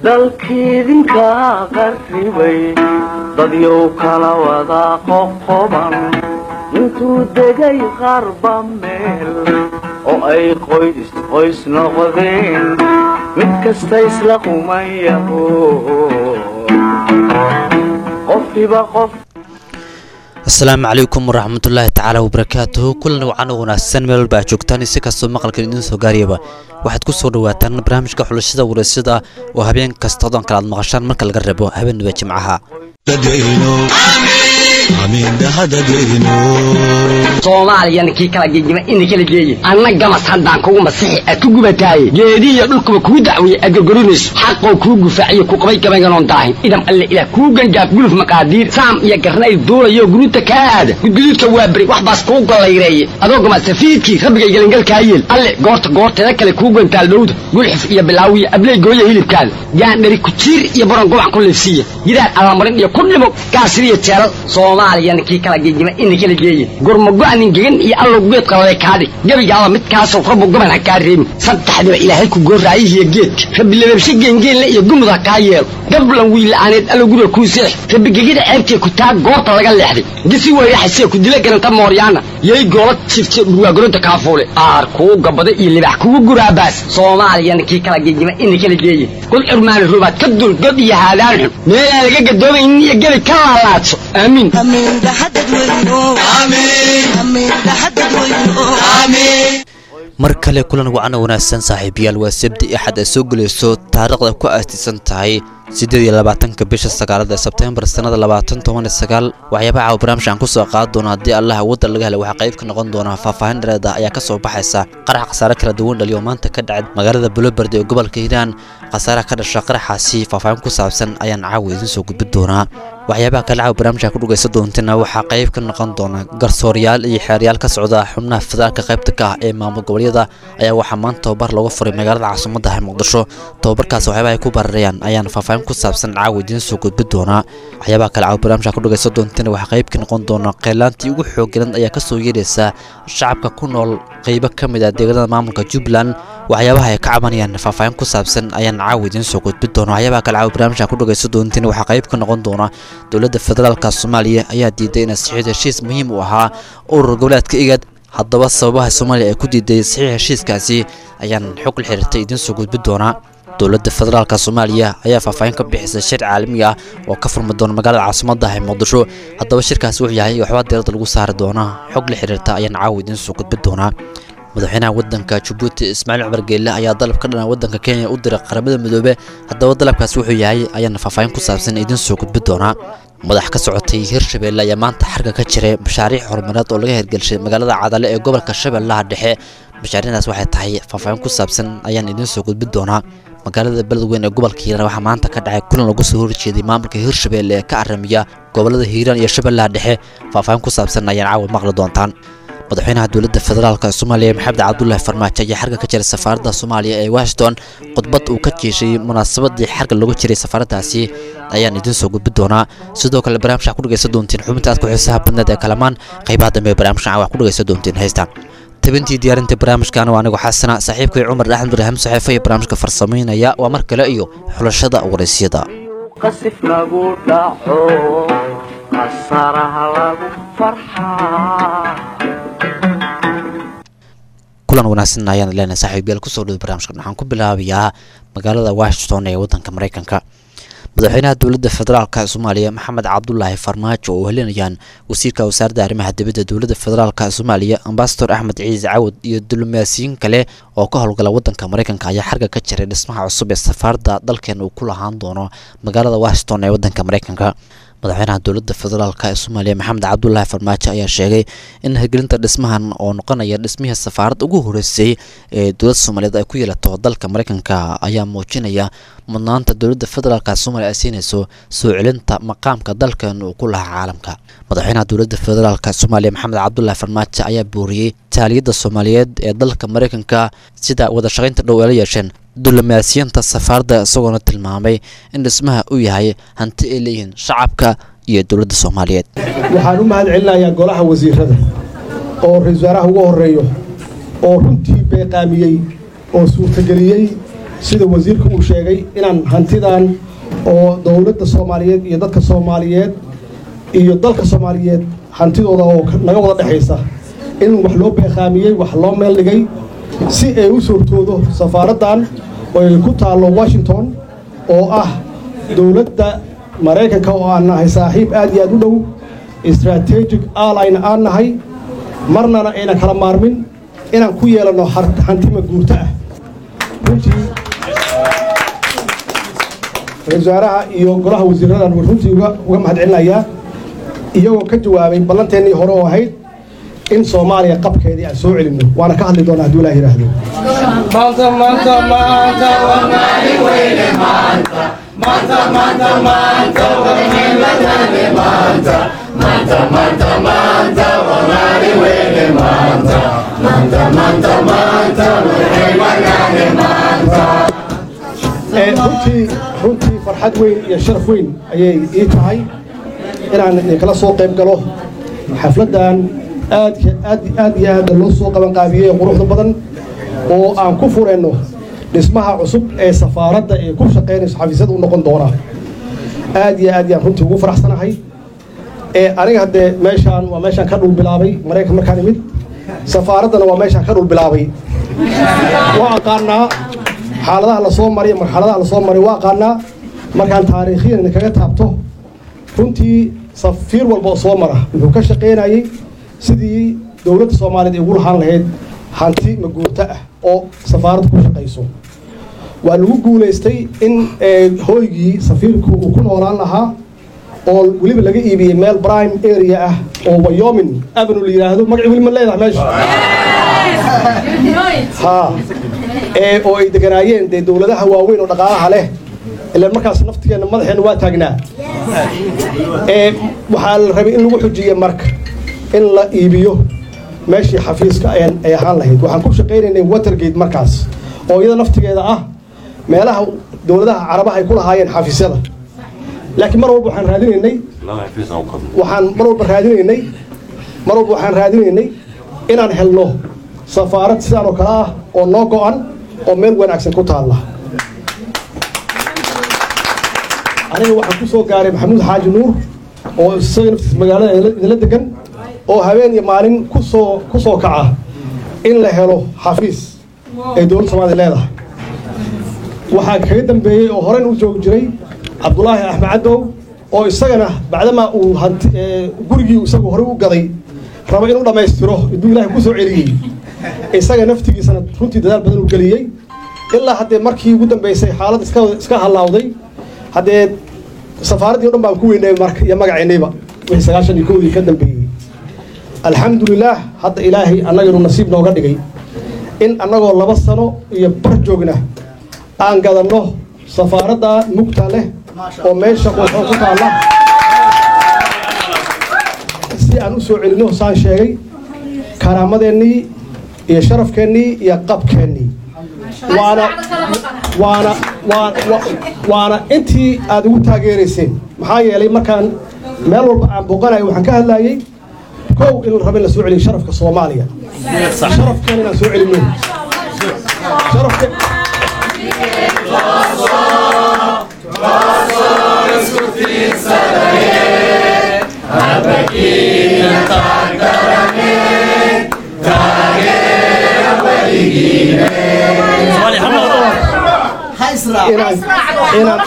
dalkiidinka qarribay dadyow kala wada qoqoban intuu degay qarba meel oo ay qoys qoys noqdeen mid kasta isla qumayaho qofkiba qof asalaamu calaykum waraxmatullaahi tacaala wabarakaatuhu kulan wacan u wanaagsan meel walba aad joogtaan si kastoo maqalkan idiin soo gaariyaba waxaad ku soo dhawaataan barnaamijka xulashada waraysyada oo habeen kasta odan kale aad maqashaan marka laga reebo habeenaba jimcaha soomaaliyana kii kala gegima ina kala geeyin anna gamas haddaan kugu masixi aad ku gubataaye geedihiyo dhulkuba kuu dacwiye aad gorgorinayso xaqoo kuu gufaaciyo ku qabay gabaynganoon daahin idam alle ilaah kuu gangaaf guluf maqaadiir saam iyo garnayl duulayo guruuta kaa aada gudguduudka waa beri wax baas kuu gollayreeye adoo gama safiidkii rabbigay gelingalkaa yeel alle goorta goorteeda kale kuu gantaal dhowda gulxif iyo bilaawiya abley gooya hilibkaada gaandhari kujiir iyo baron gubac ku liifsiiya gidaar alamarin iyo ku dhimo gaasiriyo jeelal soomaaliyana kii kala gegima ina kala geeyin gurmago-nin gegan iyo allow geed qaladay kaadhig gebigaaba midkaasoo rabbu goban ha kaa reebin saddexdiba ilaahay ku gooraayihiyo geedka rabbi lababshe geengeenle iyo gumud ha kaa yeelo gablan wiila'aaneed allow guriga kuu seex rabbi gegida ceebtee ku taa goorta laga leexday gisi weyraxasee ku dila garanta mooryaana yay goola jifte dhurwaagoronta kaafuule aar kuu gabada iyo libax kugu guraabaas soomaaliyana kii kala gegima ina kala geeyin god curmaani rubaad ka dul god iyo haadaan xun meelaan laga gadoomaynin iyo gebi ka laalaadso aamiin mar kale kulan wacana wanaagsan saaxiibayaal waa sabti axad ay soo gelayso taariikhda ku aastisan tahay siddeed iyo labaatanka bisha sagaalada sebtembar sannada labaatan toban iyo sagaal waxyaabaha caawa barnaamij aan ku soo qaadi doono haddii allaha waddan laga helay waxaa qayb ka noqon doona faahfaahin dhereeda ayaa ka soo baxaysa qarax khasaare kala duwan dhaliyo maanta ka dhacay magaalada buloberd ee gobolka hiiraan khasaaraha ka dhasha qaraxaasi faahfaahin ku saabsan ayaan caawa idiin soo gudbin doonaa waxyaabaha kale caawa barnaamijka ku dhugaysan doontana waxaa qayb ka noqon doona garsooryaal iyo xeeryaal ka socda xubnaha federaalka qaybta ka ah ee maamul goboleedyada ayaa waxaa maanta tababar looga furay magaalada caasimadda ah muqdisho tababarkaas waxyaabaha ay ku bararayaan ayaan faahfaahin ku saabsan caawa idiin soo gudbin doonaa waxyaabaha kale caawa barnaamijka ku dhugaysan doontana waxaa qayb ka noqon doona qeylaantii ugu xooggalan ayaa ka soo yeeraysa shacabka ku nool qaybo ka mid ah deegaanada maamulka jubbaland waxyaabaha ay ka cabanayaan faahfaahin ku saabsan ayaan caawa idiin soo gudbin doona waxyaabaha kale caawa barnaamijka ku dhugaysan doontina waxaa qayb ka noqon doona dowladda federaalka soomaaliya ayaa diiday inay saxiix heshiis muhiim u ahaa urur goboleedka igad haddaba sababaha soomaaliya ay ku diiday saxiix heshiiskaasi ayaan xog la xiriirtay idiin soo gudbin doonaa dowladda federaalka soomaaliya ayaa faahfaahin ka bixisay shir caalami ah oo ka furmi doona magaalada caasimadda ah ee muqdisho haddaba shirkaasi wuxuu yahay waxbaa diirada lagu saari doonaa xog la xiriirta ayaan caawa idiin soo gudbin doonaa madaxweynaha waddanka jabuuti ismaaciil cumar geelle ayaa dalab ka dhana waddanka kenya u diray qaramada midoobe haddaba dalabkaasi wuxuu yahay ayaana faahfaahin ku saabsan idiin soo gudbin doonaa madax ka socotay hirshabeelle ayaa maanta xarga ka jiray mashaariic horumareed oo laga hirgelshay magaalada cadale ee gobolka shabeellaha dhexe mashaariicdaas waxay tahay faahfaahin ku saabsan ayaan idiin soo gudbin doonaa magaalada beledweyn ee gobolka hiiraan waxaa maanta ka dhacay kulan lagu soo horjeeday maamulka hirshabeelle ee ka aramiya gobolada hiiraan iyo shabeellaha dhexe faahfaahin ku saabsan ayaan caawa maqli doontaan madaxweynaha dowladda federaalka soomaaliya maxamed cabdulaahi farmaajo ayaa xarga ka jiray safaaradda soomaaliya ee washington khudbad uu ka jeeshay munaasabadii xarga looga jiray safaaraddaasi ayaan idiin soo gudbin doonaa sidoo kale barnaamijka ku dhegaysan doontiin xubinta aad ku xiisaha badneed ee kalamaan qaybaha dambe ee barnaamijkan wax ku dhegaysan doontiin heystaan tabintii diyaarinta barnaamijkan waa anigu xasana saaxiibkay cumar axmed ibraahim saxeefe iyo barnaamijka farsamaynaya waa mar kale iyo xulashada waraysyada qasif lagu dhaco qasaraha lagu farxaa kulan wanaagsan ayaan leenahay saaxiibayaal kusoo dhow barnaamijkan waxaan ku bilaabayaa magaalada washington ee waddanka maraykanka madaxweynaha dowladda federaalka soomaaliya maxamed cabdulaahi farmaajo oo helinayaan wasiirka wasaaradda arrimaha dibadda dowladda federaalka soomaaliya ambasador axmed ciise cawad iyo diblomaasiyiin kale oo ka howlgala waddanka maraykanka ayaa xarga ka jiray dhismaha cusub ee safaaradda dalkeena uu ku lahaan doono magaalada washington ee waddanka maraykanka madaxweynaha dowladda federaalk ee soomaaliya maxamed cabdulaahi farmaajo ayaa sheegay in hirgelinta dhismahan oo noqonaya dhismihii safaaradda ugu horeysay ee dowladda soomaaliyeed ay ku yeelato dalka maraykanka ayaa muujinaya mudnaanta dowladda federaalk soomaaliya ay siinayso soo celinta maqaamka dalkan uu ku lahaa caalamka madaxweynaha dowladda federaalk soomaaliya maxamed cabdulaahi farmaajo ayaa booriyey taaliyadda soomaaliyeed ee dalka maraykanka sida wada shaqaynta dhow ay la yeesheen diblomaasiyiinta safaaradda isagoona tilmaamay in dhismaha uu yahay hanti ay leeyihiin shacabka iyo dowladda soomaaliyeed waxaan u mahad celinayaa golaha wasiirada oo ra-isul wasaaraha ugu horeeyo oo runtii beeqaamiyey oo suurtageliyey sida wasiirka uu sheegay inaan hantidan oo dowladda soomaaliyeed iyo dadka soomaaliyeed iyo dalka soomaaliyeed hantidooda oo naga wada dhexaysa in wax loo beeqaamiyey wax loo meel dhigay si ay u suurtoodo safaaraddan oo ay ku taallo washington oo ah dowladda maraykanka oo aan nahay saaxiib aad iyo aad u dhow strategic allyna aan nahay marnana aynan kala maarmin inaan ku yeelanno hantima guurto ah runtii ra-isul wasaaraha iyo golaha wasiiradan runtii uga mahad celinayaa iyagoo ka jawaabay ballanteennii hore oo ahayd in soomaaliya qabkeedii aan soo celinno waana ka hadli doonaa hadduu ilaah yidhaahdo runtii runtii farxad weyn iyo sharaf weyn ayay ii tahay inaan idinkala soo qayb galo xafladdan aadka aad aad iyo aadda loo soo qabanqaabiyey ee quruxda badan oo aan ku furayno dhismaha cusub ee safaaradda ee ku shaqaynayso xafiisyada u noqon doona aad iyo aad yaan runtii ugu faraxsanahay ee aniga haddee meeshaan waa meeshaan ka dhul bilaabay maraykan markaan imid safaaraddana waa meeshaan ka dhul bilaabay waa aqaanaa xaaladaha lasoo maray marxaladaha lasoo maray waa aqaanaa markaan taariikhiyan idinkaga taabto runtii safiir walba oo soo mara wuxuu ka shaqaynayey sidii dowladda soomaaliyeed ay ugu lahaan lahayd hanti maguurto ah oo safaaradda ku shaqayso waa lagu guulaystay in hooygii safiirku uu ku noolaan lahaa oo weliba laga iibiyey meel prime area ah oo wayomin avenue la yidhaahdo magaci weli ma leedahay meesha ha ee oo ay deganaayeen dee dowladaha waaweyn oo dhaqaalaha leh ilaan markaas naftigeenna madaxeenna waa taagnaa ee waxaa la rabay in lagu xujiye marka in la iibiyo meeshii xafiiska ay ahaan lahayd waxaan ku shaqaynaynay watergate markaas oo iyada naftigeeda ah meelaha dowladaha carabaha ay ku lahaayeen xafiisyada laakiin mar walba waxaan raadinaynay waxaan mar walba raadinaynay mar walba waxaan raadinaynay inaan helno safaarad sidaan oo kale ah oo noo go-an oo meel wanaagsan ku taalla aniga waxaan ku soo gaaray maxamuud xaaji nuur oo isaga naftiis magaalada idinla degan oo habeen iyo maalin kusoo ku soo kaca in la helo xafiis ay dowladda soomaliya leedahay waxaa kaga dambeeyey oo horeyn u joogi jiray cabdulaahi axmed cadow oo isagana bacdamaa uu hanti gurigii isagu horey u gaday raba inuu dhammaystiro iduu ilaahay ku soo celiyey isaga naftigiisana runtii dadaal badan uu geliyey ilaa haddee markii ugu dambeysay xaalad iska iska halaawday haddee safaaraddii o dhan baan ku weynay marka iyo magaceennayba wixii sagaashan iyo kowdii ka dambeeyey alxamdulilaah hadda ilaahay annaganu nasiib nooga dhigay in annagoo laba sano iyo bar joogna aan gadanno safaaradda mugta leh oo meesha quuxoo ku taalla si aan u soo celinno saan sheegay karaamadeennii iyo sharafkeennii iyo qabkeennii waana waana waa waana intii aad ugu taageerayseen maxaa yeelay markaan meel walba aan booqanayo waxaan ka hadlayey kow in la raba in la soo celiyo sharafka soomaaliya sharafkeena inaan soo celinno sharafke inaan inaan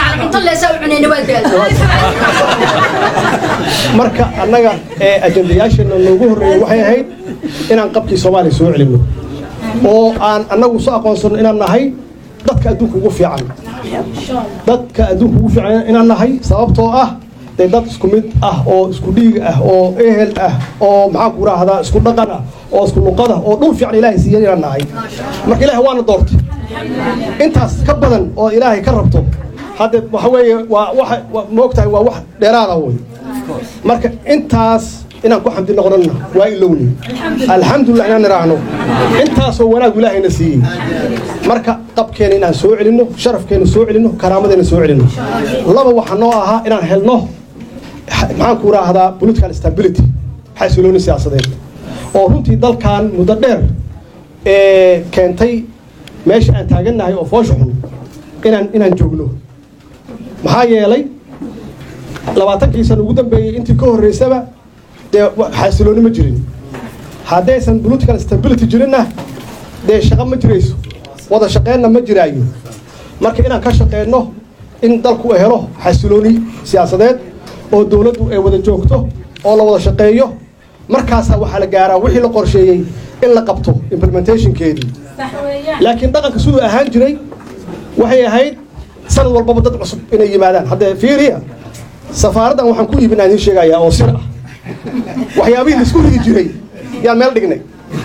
marka annaga ee ajendayaasheenna noogu horreeyey waxay ahayd inaan qabkii soomaaliya soo celinno oo aan annagu soo aqoonsanno inaan nahay dadka adduunka ugu fiican dadka adduunka ugu fiican inaan nahay sababtoo ah dee dad isku mid ah oo isku dhiig ah oo ehel ah oo maxaanku raahdaa isku dhaqan ah oo isku luqada oo dhul fiican ilaahay siiyan inaan nahay marka ilaahay waana doortay intaas ka badan oo ilaahay ka rabto hadde waxa weeye waa waxa moogtahay waa wax dheeraada wey marka intaas inaan ku xamdi noqonana waa ilowni alxamdulilah inaan niraahno intaasoo wanaag ilaahayna siiyey marka qabkeena inaan soo celinno sharafkeena soo celinno karaamadeena soo celinno laba waxaa noo ahaa inaan helno maxaanku raahdaa political stability xasilooni siyaasadeed oo runtii dalkan muddo dheer ee keentay meesha aan taagannahay oo foosha xun inaan inaan joogno maxaa yeelay labaatankii sana ugu dambeeyey intii ka horreysaba dee xasilooni ma jirin haddaysan political stability jirinna dee shaqo ma jirayso wada shaqeynna ma jiraayo marka inaan ka shaqeyno in dalku uu helo xasilooni siyaasadeed oo dowladdu ay wada joogto oo la wada shaqeeyo markaasaa waxaa la gaaraa wixii la qorsheeyey in la qabto implementationkeedii laakiin dhaqanka siduu ahaan jiray waxay ahayd sanad walbaba dad cusub inay yimaadaan haddee fiiriya safaaraddan waxaan ku iibinaa idiin sheegayaa oo sir ah waxyaabihii laisku rigi jiray yaan meel dhignay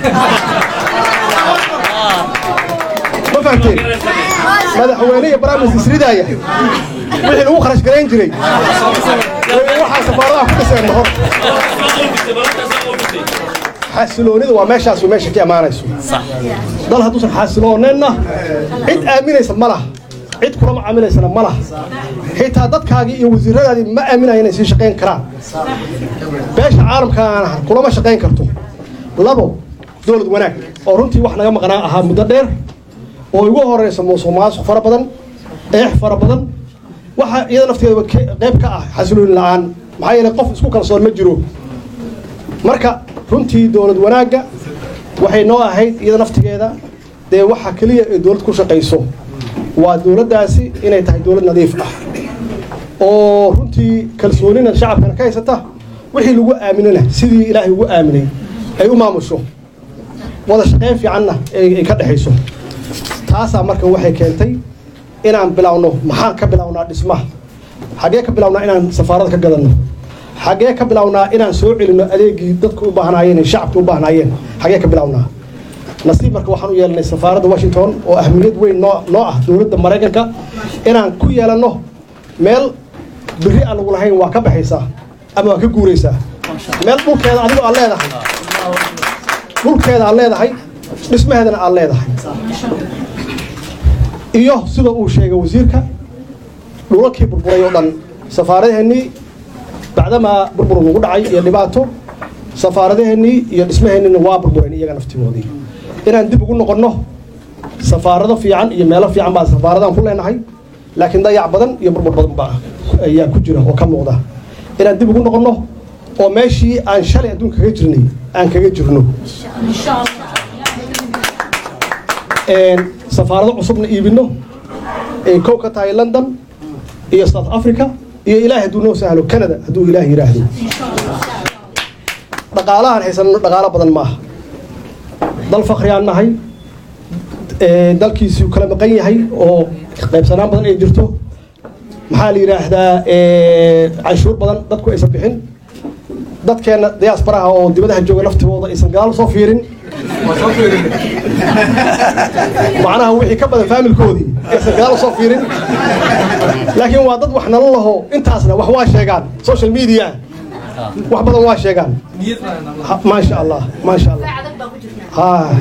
ma fahamteen madaxweyne iyo baraamis isridaaya wixii lagu kharash garayn jiray waxaa safaaradaha ku dhiseen mahor xasiloonida waa meeshaas meesha ka imaanayso dal hadduusan xasilooneenna cid aaminaysa ma laha cid kulama caamilaysana ma laha xitaa dadkaagii iyo wasiiradaadii ma aaminaya inay sii shaqayn karaan beesha caalamkaana kulama shaqayn karto labo dowlad wanaag oo runtii wax naga maqnaa ahaa muddo dheer oo igu horeysa musuq maasuq fara badan eex fara badan waxa iyada nafteedaba qayb ka ah xasilooni la-aan maxaa yeelay qof isku kalsoon ma jiro marka runtii dowlad wanaagga waxay noo ahayd iyada naftigeeda dee waxa keliya ee dowlad ku shaqayso waa dowladdaasi inay tahay dowlad nadiif ah oo runtii kalsoonina shacabkana ka haysata wixii lagu aaminana sidii ilaahay ugu aaminay ay u maamusho wada shaqayn fiicanna ay ka dhexayso taasaa marka waxay keentay inaan bilowno maxaan ka bilownaa dhismaha xaggee ka bilownaa inaan safaarada ka gadanno xaggee ka bilownaa inaan soo celinno adeegii dadku u baahnaayeen ee shacabka u baahnaayeen xaggee ka bilownaa nasiib marka waxaan u yeelanay safaaradda washington oo ahmiyad weyn noo noo ah dowladda maraykanka inaan ku yeelanno meel biri aan lagu lahayn waa ka baxaysaa ama waa ka guuraysaa meel dhulkeeda adigoo aad leedahay dhulkeeda aad leedahay dhismaheedana aad leedahay iyo sida uu sheegay wasiirka dhulalkii burburay oo dhan safaaradaheennii bacdamaa burbur nagu dhacay iyo dhibaato safaaradaheennii iyo dhismaheennina waa burbureen iyaga naftigoodii inaan dib ugu noqonno safaarado fiican iyo meelo fiican baa safaaradan ku leenahay laakiin dayac badan iyo burbur badan baa ayaa ku jira oo ka muuqda inaan dib ugu noqonno oo meeshii aan shalay adduunka kaga jirnay aan kaga jirno safaarado cusubna iibinno ay kow ka tahay london iyo south africa iyo ilaahay hadduu noo sahlo canada hadduu ilaah yidhaahdo dhaqaalahaan haysanno dhaqaalo badan maaha dal fakriyaan nahay dalkiisii kala maqan yahay oo qaybsanaan badan ay jirto maxaa la yidhaahdaa canshuur badan dadku aysan bixin dadkeenna diyaasbaraha oo dibadaha jooga laftigooda aysan gadaal soo fiirin macnaha wixii ka badan faamilkoodii aysan gadaal soo fiirin laakiin waa dad wax nala laho intaasna wax waa sheegaan social media wax badan waa sheegaan maasha allah maasha allah ha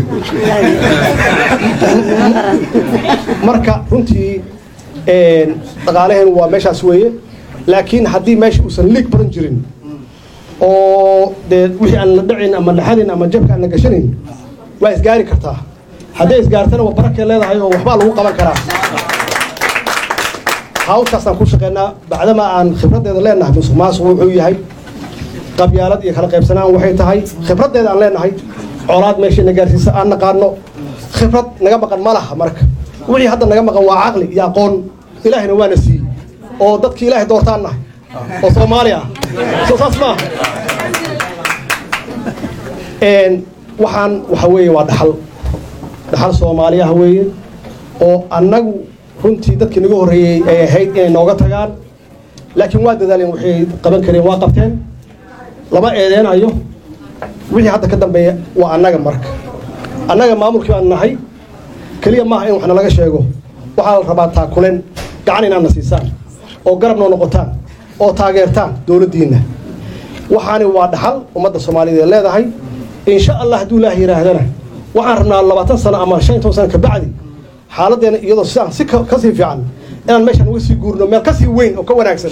marka runtii dhaqaalaheen waa meeshaas weeye laakiin haddii meesha uusan liig badan jirin oo dee wixii aan la dhacin ama laxadin ama jabka aan la gashanayn waa isgaari kartaa hadday isgaartana waa barakay leedahay oo waxbaa lagu qaban karaa hawshaasaan ku shaqeynaa bacdama aan khibraddeeda leenahay musuq maasuq wuxuu yahay qabyaalad iyo kala qaybsanaan waxay tahay khibraddeeda aan leenahay colaad meeshay na gaarsiisa aan naqaano khibrad naga maqan ma laha marka wixii hadda naga maqan waa caqli iyo aqoon ilaahina waana siiyey oo dadkii ilaahay doortaan nahay oo soomaali ah soo saas maaha waxaan waxa weeye waa dhaxal dhaxal soomaali ah weeye oo annagu runtii dadkii naga horreeyey ay ahayd inay nooga tagaan laakiin waa dadaaleen waxay qaban kareen waa qabteen lama eedeynayo wixii hadda ka dambeeya waa annaga marka annaga maamulkii baan nahay keliya maaha in wax nalaga sheego waxaa la rabaa taakuleen gacan inaadna siisaan oo garab noo noqotaan oo taageertaan dowladdiinna waxaani waa dhaxal ummadda soomaaliyeed ee leedahay insha allah hadduu ilaah yidhaahdana waxaan rabnaa labaatan sano ama shan iyo toban sano kabacdi xaaladdeena iyadoo sidaan si ka sii fiican inaan meeshaan uga sii guurno meel ka sii weyn oo ka wanaagsan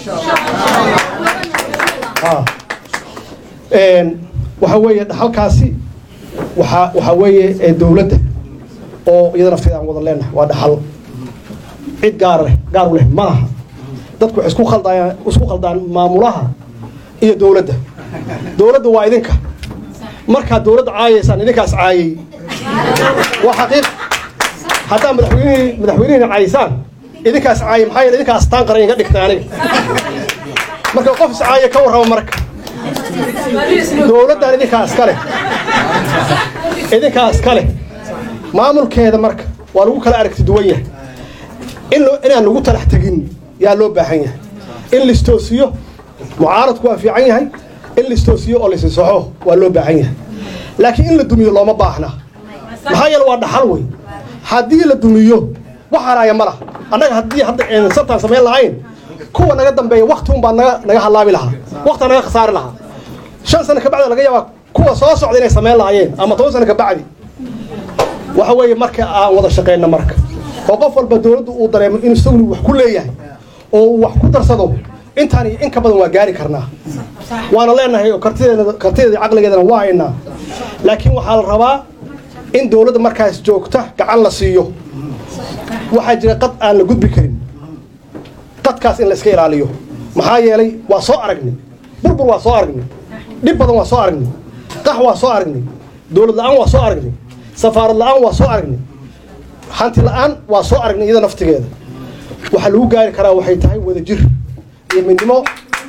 waxa weeye dhaxalkaasi waxa waxaa weeye dowladda oo iyada nafteeda aan wada leenahay waa dhaxal cid gaar leh gaar u leh ma laha dadku waxay isku khaldayaan isku khaldaan maamulaha iyo dowladda dowladda waa idinka markaad dowladda caayaysaan idinkaas caayay waa xaqiiq haddaa madaxweynihii madaxweynihina caayaysaan idinkaas caayay maxaa yeele idinkaas taan qaran iga dhigtay aniga marka qof is caaya ka warrama marka dowladdan idinkaa iska leh idinkaa iska leh maamulkeeda marka waa lagu kala aragti duwan yahay in loo- inaan lagu talax tegin yaa loo baahan yahay in listoosiyo mucaaradku waa fiican yahay in listoosiyo oo lisisaxo waa loo baahan yahay laakiin in la dumiyo looma baahna maxaa yeele waa dhaxal wey haddii la dumiyo wax haraaya ma laha annaga haddii hadda aynan sartaan samayn lahayn kuwa naga dambeeya wakti un baa naga naga halaabi lahaa wakti naga khasaari lahaa shan sano kabacdi laga yaabaa kuwa soo socda inay samayn lahaayeen ama toban sano kabacdi waxa weeye marka aan wada shaqeyno marka oo qof walba dowladdu uu dareemo in isaguna wax ku leeyahay oo uu wax ku darsado intaan iyo in ka badan waa gaari karnaa waana leenahay oo kartideeda kartideeda iyo caqligeedana waa haynaa laakiin waxaa la rabaa in dowladda markaas joogta gacan la siiyo waxaa jira qad aan la gudbi karin qadkaas in la iska ilaaliyo maxaa yeelay waa soo aragnay burbur waa soo aragnay dhib badan waa soo aragnay qax waa soo aragnay dowlad la-aan waa soo aragnay safaarad la-aan waa soo aragnay hanti la-aan waa soo aragnay iyada naftigeeda waxaa lagu gaari karaa waxay tahay wadajir iyo midnimo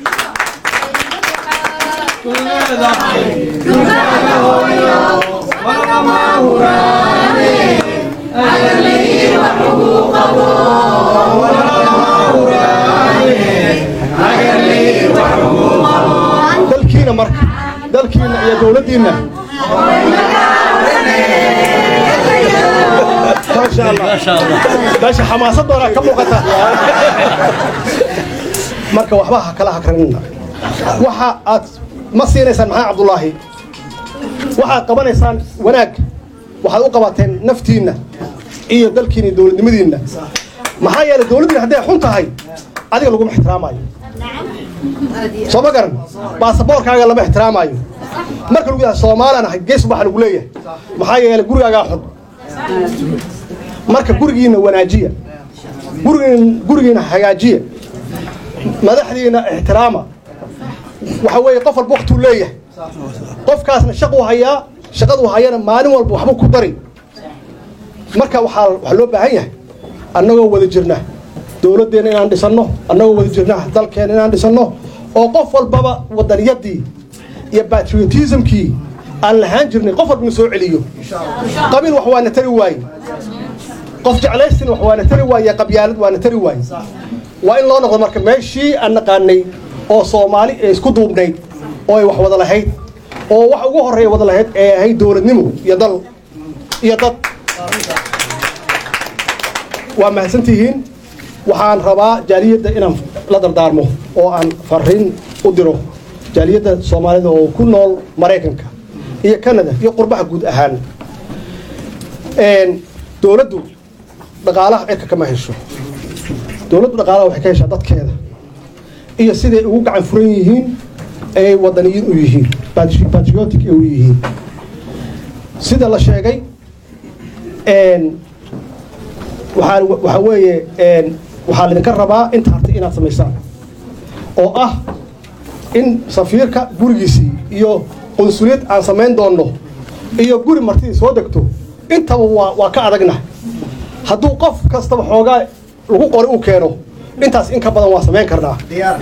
dalkiina marka dalkiina iyo dowladdiina maasha allah meesha xamaasad badanaa ka muuqata marka waxba ha kala hakranina waxa aad ma siinaysaan maxaa cabdulaahi waxaad qabanaysaan wanaag waxaad u qabateen naftiinna iyo dalkiina iyo dowladnimadiinna maxaa yeelay dowladdiina hadday xun tahay adiga laguma ixtiraamayo soo ma garan baasaboorkaaga lama ixtiraamayo marka lagu yahay soomaalan ahay gees waxa lagu leeyahay maxaa yeelay gurigaagaa xun marka gurigiina wanaajiya gurigiin gurigiina hagaajiya madaxdiina ixtiraama waxa weeye qof walba waktuu leeyahay qofkaasna shaquu hayaa shaqaduu hayana maalin walba waxbuu ku dari marka waxaa waxaa loo baahan yahay annagoo wada jirna dowladdeena inaan dhisanno annagoo wada jirna dalkeena inaan dhisanno oo qof walbaba wadaniyadii iyo patriotismkii aan lahaan jirnay qof walbana soo celiyo qabiil wax waana tari waaye qof jeclaystin wax waana tari waaye qabyaalad waana tari waaye waa in loo noqdo marka meeshii aan naqaanay oo soomaali ee isku duubnayd oo ay wax wada lahayd oo wax ugu horreeya wada lahayd ee ahayd dowladnimo iyo dal iyo dad waa mahadsantihiin waxaan rabaa jaaliyadda inaan la dardaarmo oo aan fariin u diro jaaliyadda soomaalida oo ku nool maraykanka iyo canada iyo qurbaha guud ahaan dowladdu dhaqaalaha cirka kama hesho dowladdu dhaqaalaha waxay ka heshaa dadkeeda iyo siday ugu gacan furan yihiin ay wadaniyiin u yihiin patri- patriotic ay u yihiin sida la sheegay waxaa waxaa weeye waxaa laydinka rabaa inta hartay inaad samaysaan oo ah in safiirka gurigiisii iyo qunsuliyad aan samayn doonno iyo guri martidii soo degto intaba waa waa ka adagna hadduu qof kastaba xoogaa lagu qori uu keeno intaas in ka badan waa samayn karnaa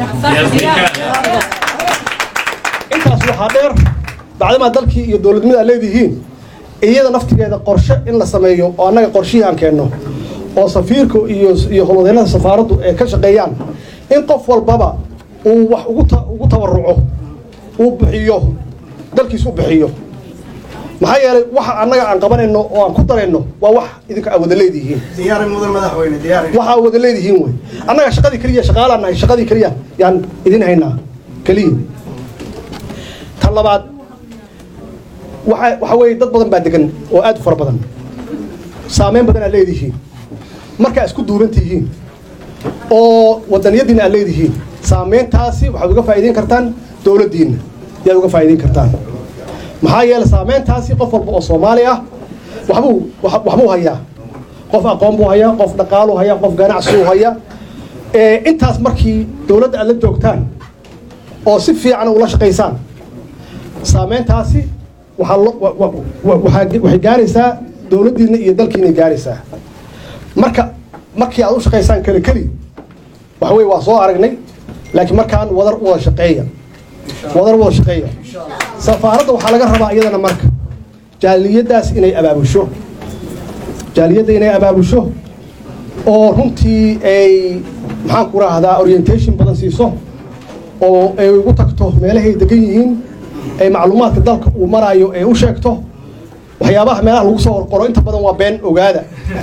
intaas waxaa dheer bacdamaa dalkii iyo dowladnimada aad leedihiin iyada naftigeeda qorshe in la sameeyo oo annaga qorshihii aan keenno oo safiirka iyo iyo howlwadeennada safaaraddu ay ka shaqeeyaan in qof walbaba uu wax ugu ta- ugu tabaruco uu bixiyo dalkiis u bixiyo maxaa yeelay waxa annaga aan qabanayno oo aan ku darayno waa wax idinka aad wada leedihiin diyaari mudan madaxweyne diyaari waxa aad wada leedihiin wey annaga shaqadii keliya shaqaalaan nahay shaqadii keliya yaan idin haynaa keliya tan labaad waxa waxa weeye dad badan baa degan oo aad u fara badan saameyn badan aad leedihiin markaa isku duuban tihiin oo wadaniyadiina aad leedihiin saameyntaasi waxaad uga faa'iideyn kartaan dowladdiinna yaad uga faa'iideyn kartaan maxaa yeelay saameyntaasi qof walba oo soomaali ah waxbuu wax- waxbuu hayaa qof aqoon buu hayaa qof dhaqaaluu hayaa qof ganacsiuu hayaa ee intaas markii dowladda aad la joogtaan oo si fiican ula shaqaysaan saameyntaasi waxaa lo- wa- wa- wa- waxaa- waxay gaaraysaa dowladdiinna iyo dalkiinay gaaraysaa marka markii aad u shaqaysaan keli keli waxa weye waa soo aragnay laakiin markaan wadar u wada shaqeeya wadar u wada shaqeeya safaaradda waxaa laga rabaa iyadana marka jaaliyaddaas inay abaabusho jaaliyadda inay abaabusho oo runtii ay maxaan ku rahdaa orientation badan siiso oo ay ugu tagto meelahay degan yihiin ay macluumaadka dalka uu maraayo ay u sheegto waxyaabaha meelaha lagu soo qoro inta badan waa been ogaada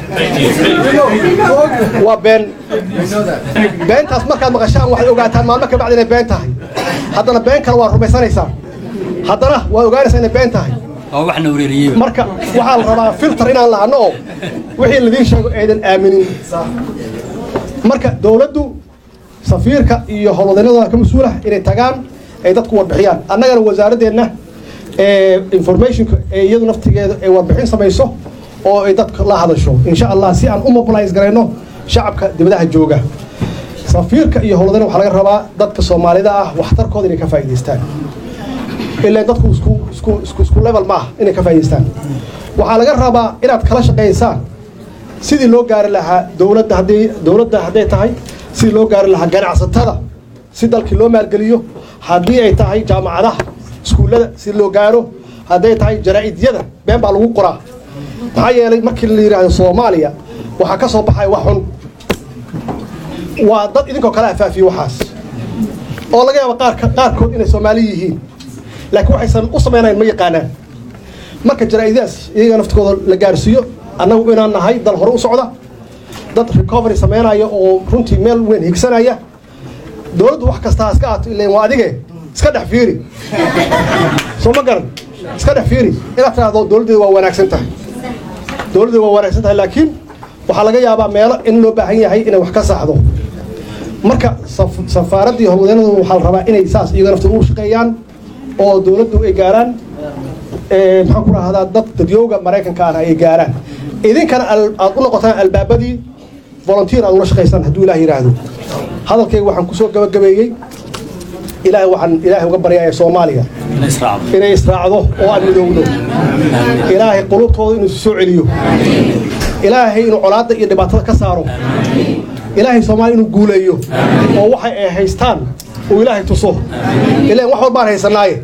waa been beentaas markaad maqashaan waxaad ogaataan maalmo ka bacdi inay been tahay haddana been kale waa rumaysanaysaa haddana waad ogaanaysaa inay been tahay oo waxna wareeriyey marka waxaa la rabaa filter inaan lahano oo wixii ladiin sheego aydan aaminin marka dowladdu safiirka iyo howlwadeennada ka mas-uulah inay tagaan ay dadku warbixiyaan annagana wasaaradeenna ee informationka ee iyadu naftigeeda ay warbixin samayso oo ay dadka la hadasho insha allah si aan u mobilize garayno shacabka dibadaha jooga safiirka iyo howlwadeena waxaa laga rabaa dadka soomaalida ah waxtarkooda inay ka faa'iidaystaan ilaa dadku isku isku isku isku level maaha inay ka faa'iidaystaan waxaa laga rabaa inaad kala shaqaysaan sidii loo gaari lahaa dowladda haddii dowladda hadday tahay sidii loo gaari lahaa ganacsatada si dalkii loo maalgeliyo haddii ay tahay jaamacadaha iskuullada si loo gaaro hadday tahay jaraa'idyada been baa lagu qoraa maxaa yeelay markii la yidhaahdo soomaaliya waxaa ka soo baxaya wax xun waa dad idinkoo kale afaafiye waxaas oo laga yaabo qaarka qaarkood inay soomaali yihiin laakiin waxaysan u samaynayn ma yaqaanaan marka jaraa'idaas iyaga naftikooda la gaarsiiyo annagu inaan nahay dal hore u socda dad recovery samaynaya oo runtii meel weyn higsanaya dowladdu wax kastaa iska aato ileen waa adige iska dhex fiiri soo ma garan iska dhex fiiri inaad tidhaahdo dowladdeeda waa wanaagsan tahay dowladdeeda waa wanaagsan tahay laakiin waxaa laga yaabaa meelo in loo baahan yahay inay wax ka saxdo marka saf- safaaraddii howlwadeennadu waxaa la rabaa inay saas iyaga nafta u shaqeeyaan oo dowladdu ay gaaraan ee, maxaan ku rahdaa dad dadyooga maraykanka ah ay gaaraan idinkana al- aad u noqotaan albaabadii volunteer aad ula shaqaysaan hadduu ilaah yidhaahdo hadalkayga waxaan kusoo gabagabeeyey ilaahay waxaan ilaahay uga baryaaya soomaaliya la israacdo inay israacdo oo aan midoowdo ilaahay qulubtooda inuu isu soo celiyo ilaahay inuu colaadda iyo dhibaatada ka saaro ilaahay soomaaliya inuu guuleeyo oo waxay ay haystaan uu ilaahay tuso ilaan wax walbaan haysanaaye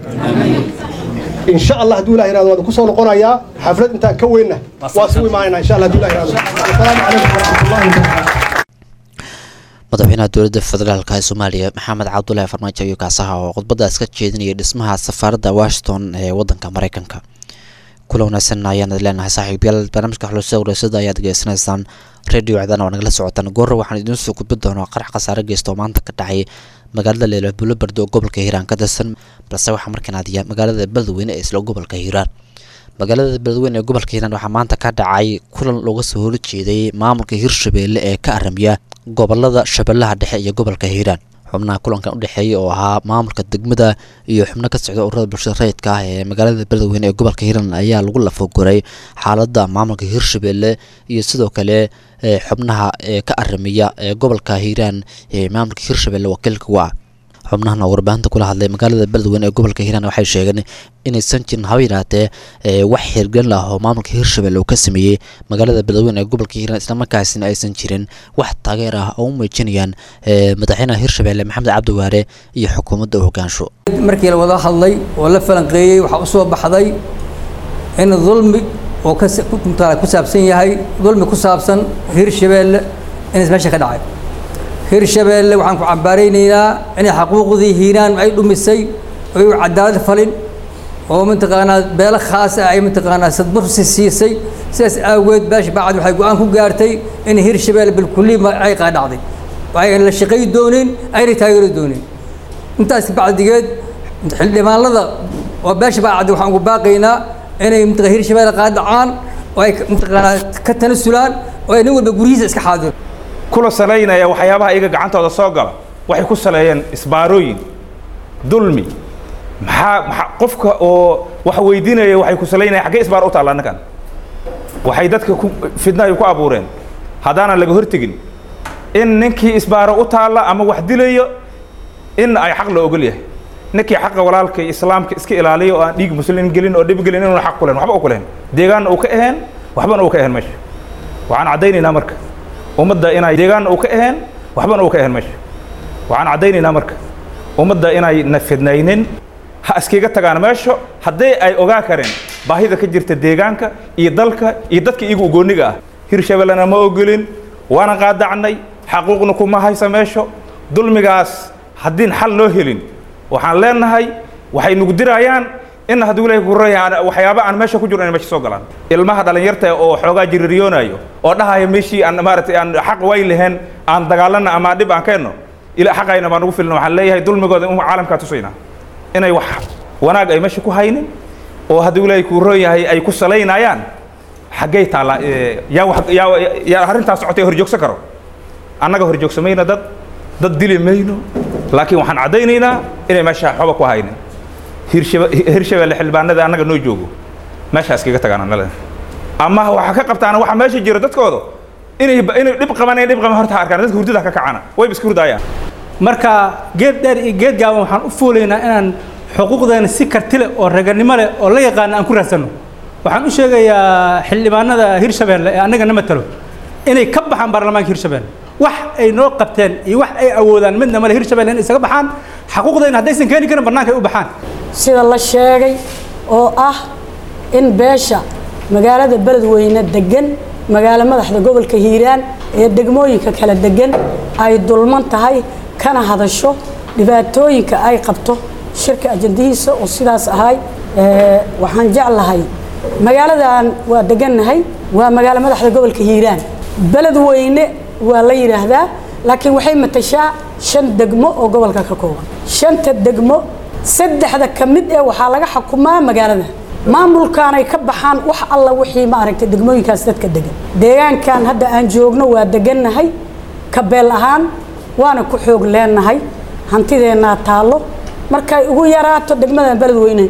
insha allah hadduu ilah yirahdo waan ku soo noqonayaa xaflad intaan ka weynna waa suu imaanayna insha allah hadduu ilah yirahdo asalaamu calaykum waraxmatullahi wabarakaatu madaxweynaha dowladda federaalk ee soomaaliya maxamed cabdulaahi farmaajo iyo kaasaha oo khudbadaas ka jeedinaya dhismaha safaaradda washington ee wadanka mareykanka kula wanaagsan ayaan idin leenahay saaxiibayaal barnaamijka xuluusada wareysyada ayaad degeysanaysaan radio cdana waa nagala socotaan goorra waxaan idiin soo gudbin doonaa qarax khasaare geysta oo maanta ka dhacay magaalada leelo bulobardo oo gobolka hiiraan ka tirsan balse waxaa markaan aadiya magaalada beledweyne ee isla gobolka hiiraan magaalada beledweyne ee gobolka hiiraan waxaa maanta ka dhacay kulan looga soo horjeeday maamulka hirshabeelle ee ka aramiya gobolada shabeellaha dhexe iyo gobolka hiiraan xubnaha kulankan udhexeeya oo ahaa maamulka degmada iyo xubno ka socda ururada bulshada rayidka ah ee magaalada beledweyne ee gobolka hiiraan ayaa lagu lafoguray xaalada maamulka hirshabeelle iyo sidoo kale ee xubnaha ee ka aramiya ee gobolka hiiraan ee maamulka hirshabeelle wakiilka u ah xubnahan oo warbaahinta kula hadlay magaalada beledweyne ee gobolka hiiraan waxay sheegeen inaysan jirin haba yidhaatee ee wax hirgelin ah oo maamulka hirshabelle uu ka sameeyey magaalada beledweyne ee gobolka hiiraan islamarkaasina aysan jirin wax taageer ah oo u muujinayaan ee madaxweynaha hirshabelle maxamed cabdiwaare iyo xukuumadda u hogaansho markii la wada hadlay oo la falanqeeyey waxaa u soo baxday in dulmi oo ka sa- ku- mutaala ku saabsan yahay dulmi ku saabsan hirshabeelle in is meesha ka dhacay hirshabeelle waxaan ku cambaaraynaynaa inay xaquuqdii hiiraan ay dhumisay oo u cadaalad falin oo mataqaanaa beelo khaas ah ay mataqaanaa sadbursi siisay sidaas aageed beesha bacad waxay go-aan ku gaartay in hirshabeelle bilkulli ma- ay qaadhacday ayna la shaqay doonin ayna taageeri doonin intaas bacdigeed xildhibaanada oo beesha bacdi waxaan ugu baaqaynaa inay mataqaa hirshabeelle qaadacaan oo ay mataqaanaa ka tanasulaan oo ay nin walba guryihiisa iska xaadiro kula salaynaya waxyaabaha iyaga gacantooda soo gala waxay ku saleeyeen isbaarooyin dulmi maxaa maxaa qofka oo wax weydiinaya waxay ku salaynaya xaggee isbaar u taalla annagan waxay dadka ku fidnahay ku abuureen haddaanan laga hortegin in ninkii isbaaro u taalla ama wax dilayo in ay xaq la ogol yahay ninkii xaqa walaalka iyo islaamka iska ilaaliyo oo aan dhiig muslim gelin oo dhib gelin inuuna xaq ku lehen waxba u ku lehen deegaanna uu ka aheen waxbana uu ka aheen meesha waxaan caddaynaynaa marka ummadda inay deegaanna uu ka aheen waxbana uu ka aheen meesha waxaan caddaynaynaa marka ummadda inay na fidnaynin ha iskaga tagaan meesha haddii ay ogaa kareen baahida ka jirta deegaanka iyo dalka iyo dadka iyagu ugooniga ah hirshabellena ma ogolin waana qaadacnay xaquuqna kuma haysa meesho dulmigaas haddiin xal noo helin waxaan leenahay waxay nagu dirayaan in hadduu ilahay kuraya waxyaaba aan meesha ku jiro inay meesha soo galaan ilmaha dhalinyarta oo xoogaa jiririyoonayo oo dhahaya meeshii aan maaragtay aan xaq wayn lahayn aan dagaalana ama dhib aan keenno ila xaqayna baan ugu filna waxaan leeyahay dulmigooda in caalamkaa tusaynaa inay wax wanaag ay meesha ku haynin oo hadduu ilaahay kuu roon yahay ay ku salaynayaan xaggay taallaa yaa wax yaa yaa arrintaas socotay horjoogsan karo annaga horjoogsamayna dad dad dili mayno laakiin waxaan caddaynaynaa inay meesha xoba ku haynin hirshaba hirshabelle xildhibaanada annaga noo joogo meesha iskaga tagaan annale ama waxaa ka qabtaan waxa meesha jiro dadkooda inay inay dhib qabanayaan dhib qaban horta ha arkaan dadka hurdada ka kacana wayba iska hurdaayaan marka geed dheer iyo geed gaaban waxaan u fuulaynaa inaan xuquuqdeena si karti leh oo raganimo leh oo la yaqaana aan ku raadsanno waxaan u sheegayaa xildhibaanada hirshabelle ee annaga na matalo inay ka baxaan baarlamaanka hirshabelle wax ay noo qabteen iyo wax ay awoodaan midna male hirshabelle inay isaga baxaan xaquuqdeena haddaysan keeni karin bannaanka ay u baxaan sida la sheegay oo ah in beesha magaalada beledweyne degan magaalo madaxda gobolka hiiraan ee degmooyinka kala degan ay dulman tahay kana hadasho dhibaatooyinka ay qabto shirka ajandihiisa oo sidaas ahay waxaan jeclahay magaaladan waa degannahay waa magaalo madaxda gobolka hiiraan beledweyne waa la yidhaahdaa laakiin waxay matashaa shan degmo oo gobolka ka kooban shanta degmo saddexda ka mid ee waxaa laga xukumaa magaalada maamulkaanay ka baxaan wax alla wixii maaragtay degmooyinkaas dadka degan deegaankan hadda aan joogno waa degannahay kabeel ahaan waana ku xoog leenahay hantideennaa taallo markay ugu yaraato degmadan beledweyne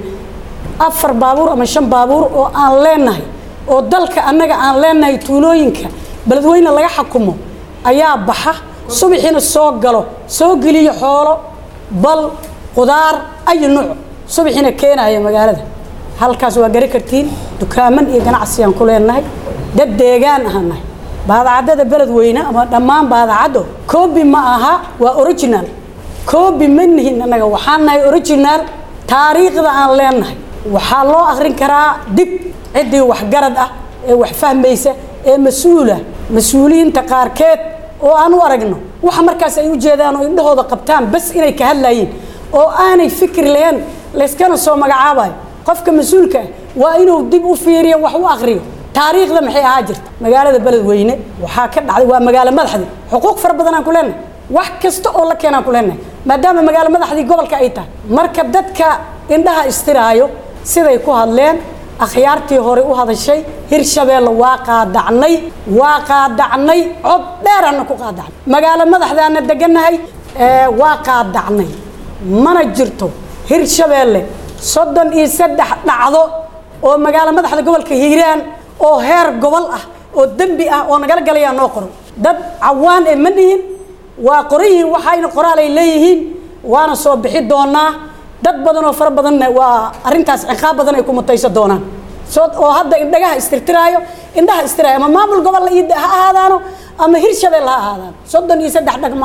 afar baabuur ama shan baabuur oo aan leenahay oo dalka annaga aan leenahay tuulooyinka beledweyne laga xukumo ayaa baxa subaxiina soo galo soo geliyo xoolo bal qudaar ayu nuuc subaxiina keenaya magaalada halkaas waa gari kartiin dukaaman iyo ganacsiyaan ku leenahay dad deegaan ahaan nahay baadacaddada beledweyne ama dhammaan baadacaddo koobi ma aha waa original koobi ma nihin annaga waxaan nahay original taariikhda aan leenahay waxaa loo akhrin karaa dib ciddii waxgarad ah ee wax fahmaysa ee mas-uula mas-uuliyiinta qaarkeed oo aan u aragno waxa markaas ay u jeedaan oo indhahooda qabtaan bas inay ka hadlayiin oo aanay fikir lahayn layskana soo magacaabayo qofka mas-uulka ah waa inuu dib u fiiriyo wax u akriyo taariikhda maxay ahaa jirta magaalada beledweyne waxaa ka dhacday waa magaalo madaxdii xuquuq fara badan aan ku leenahay wax kasta oo la keenaan ku leenahay maadaama magaalo madaxdii gobolka ay tahay marka dadka indhaha istiraayo siday ku hadleen akhyaartii hore u hadashay hirshabeelle waa qaadacnay waa qaadacnay cod dheeraana ku qaadacnay magaalo madaxdaana degannahay waa qaadacnay mana jirto hirshabeelle soddon iyo saddex dhacdo oo magaalo madaxda gobolka hiiraan oo heer gobol ah oo dembi ah oo nagala galayaa noo qoran dad cawaan ee ma nihin waa qoran yihiin waxayna qoraal ay leeyihiin waana soo bixi doonaa dad badan oo fara badanna waa arrintaas ciqaab badan ay ku mutaysan doonaan soo oo hadda indhagaha istirtiraayo indhaha istiraayo ama maamul gobol ha ahaadaano ama hirshabelle ha ahaadaano soddon iyo saddex dhagma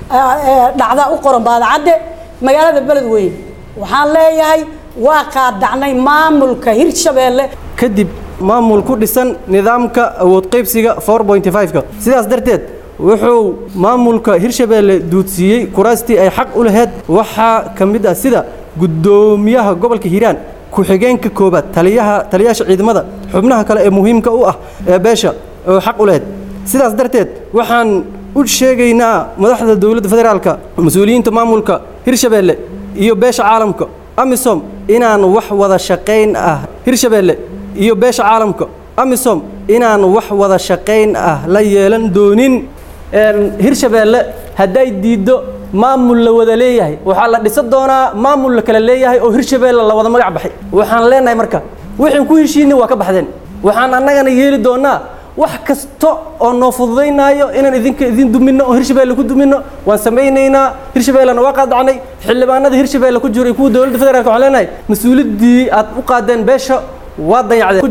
dhacdaa u qoran baadacadde magaalada beledweyne waxaan leeyahay waa qaadacnay maamulka hirshabeelle kadib maamul ku dhisan nidaamka awood qaybsiga 4.5ka sidaas darteed wuxuu maamulka hirshabeelle duudsiiyey kuraastii ay xaq u lahayd waxaa ka mid ah sida guddoomiyaha gobolka hiiraan ku-xigeenka koobaad taliyaha taliyaasha ciidamada xubnaha kale ee muhiimka u ah ee beesha oo xaq u lahayd sidaas darteed waxaan u sheegaynaa madaxda dowladda federaalka mas-uuliyiinta maamulka hirshabeelle iyo beesha caalamka amisom inaan wax wada shaqayn ah hirshabeelle iyo beesha caalamka amisom inaan wax wada shaqayn ah la yeelan doonin hirshabeelle hadday diiddo maamul la wada leeyahay waxaa la dhisa doonaa maamul la kala leeyahay oo hirshabeelle la wada magac baxay waxaan leenahay marka wixii ku heshiinay waa ka baxdeen waxaan annagana yeeli doonaa wax kasta oo noo fududaynaayo inaan idinka idin duminno oo hirshabeelle ku duminno waan samaynaynaa hirshabeellena waa qaadacnay xildhibaanada hirshabeelle ku jiro iyo kuwa dowladda federaalka waxaan leenahay mas-uuliyaddii aad u qaadeen beesha waa dayacdeen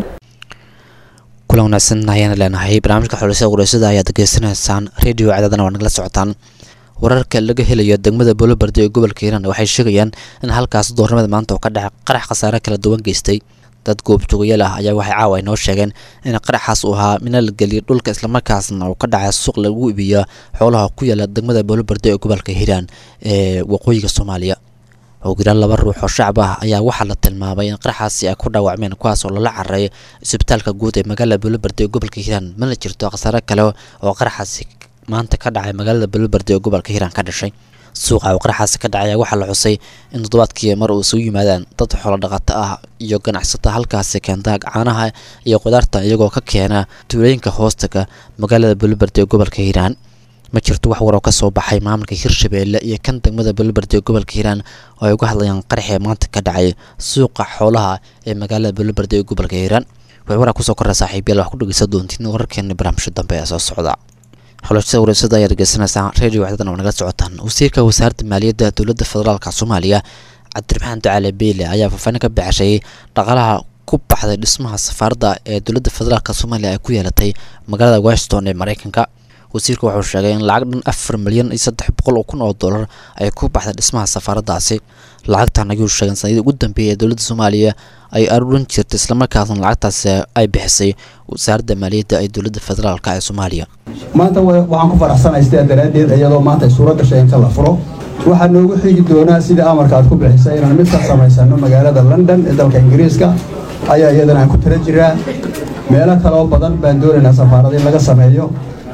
kulan wanaagsan ayaan leenahay barnaamijka xulisada qureysada ayaad degeysanaysaan radio cadaadana waa nagala socotaan wararka laga helayo degmada boolobardi ee gobolka hiiraan waxay sheegayaan in halkaas doornimada maanta oo ka dhacay qarax khasaare kala duwan geystay dad goobjoogayaal ah ayaa waxay caawa inoo sheegeen in qaraxaas uu ahaa mina la geliyay dhulka islamarkaasna uu ka dhacay suuq lagu iibiyo xoolaha ku yaala degmada boolobardi ee gobolka hiiraan ee waqooyiga soomaaliya howgiraan laba ruux oo shacab ah ayaa waxaa la tilmaamay in qaraxaasi ay ku dhaawacmeen kuwaas oo lala cararay isbitaalka guud ee magaalada boolobardi ee gobolka hiiraan mana jirto khasaare kale oo qaraxaasi maanta ka dhacay magaalada boolobardi ee gobolka hiiraan ka dhashay suuqa uu qaraxaasi ka dhacay waxa la xusay in toddobaadkii mar uu isugu yimaadaan dad xoolo dhaqato ah iyo ganacsata halkaasi keenta caanaha iyo qudaarta iyagoo ka keena tuulooyinka hoostaga magaalada boolobardi ee gobolka hiiraan ma jirto wax waroo ka soo baxay maamulka hirshabeelle iyo kan degmada boolobardi ee gobolka hiiraan oo ay uga hadlayaan qaraxii maanta ka dhacay suuqa xoolaha ee magaalada boolobardi ee gobolka hiiraan waxay waraa kusoo korra saaxiibayaal wax ku dhegeysan doontiin wararkeena barnaamijka dambe ee soo socda xulashada wareysada ayaad dhegeysanaysaa radio waxdadan oo nagala socotaan wasiirka wasaaradda maaliyadda dowladda federaalka soomaaliya cabdiraxmaan ducaale beyle ayaa faahfaahin ka baxshay dhaqaalaha ku baxday dhismaha safaaradda ee dowladda federaalk soomaaliya ay ku yeelatay magaalada washington ee mareykanka wasiirka wuxuu sheegay in lacag dhan afar milyan iyo saddex boqol oo kun oo dollar ay ku baxday dhismaha safaaraddaasi lacagtan ayuu sheegay sanadii ugu dambeeyay ee dowladda soomaaliya ay aruurin jirtay islamarkaasna lacagtaasi ay bixisay wasaaradda maaliyadda ee dowladda federaalk ee soomaaliya maanta waxaan ku faraxsanahay sidaa daraaddeed iyadoo maanta ay suuro gashay inta la furo waxaa noogu xigi doonaa sida amarka aad ku bixisay inaan mid ka samaysano magaalada london ee dalka ingiriiska ayaa iyadana aan ku tala jiraa meelo kaloo badan baan doonaynaa safaarad in laga sameeyo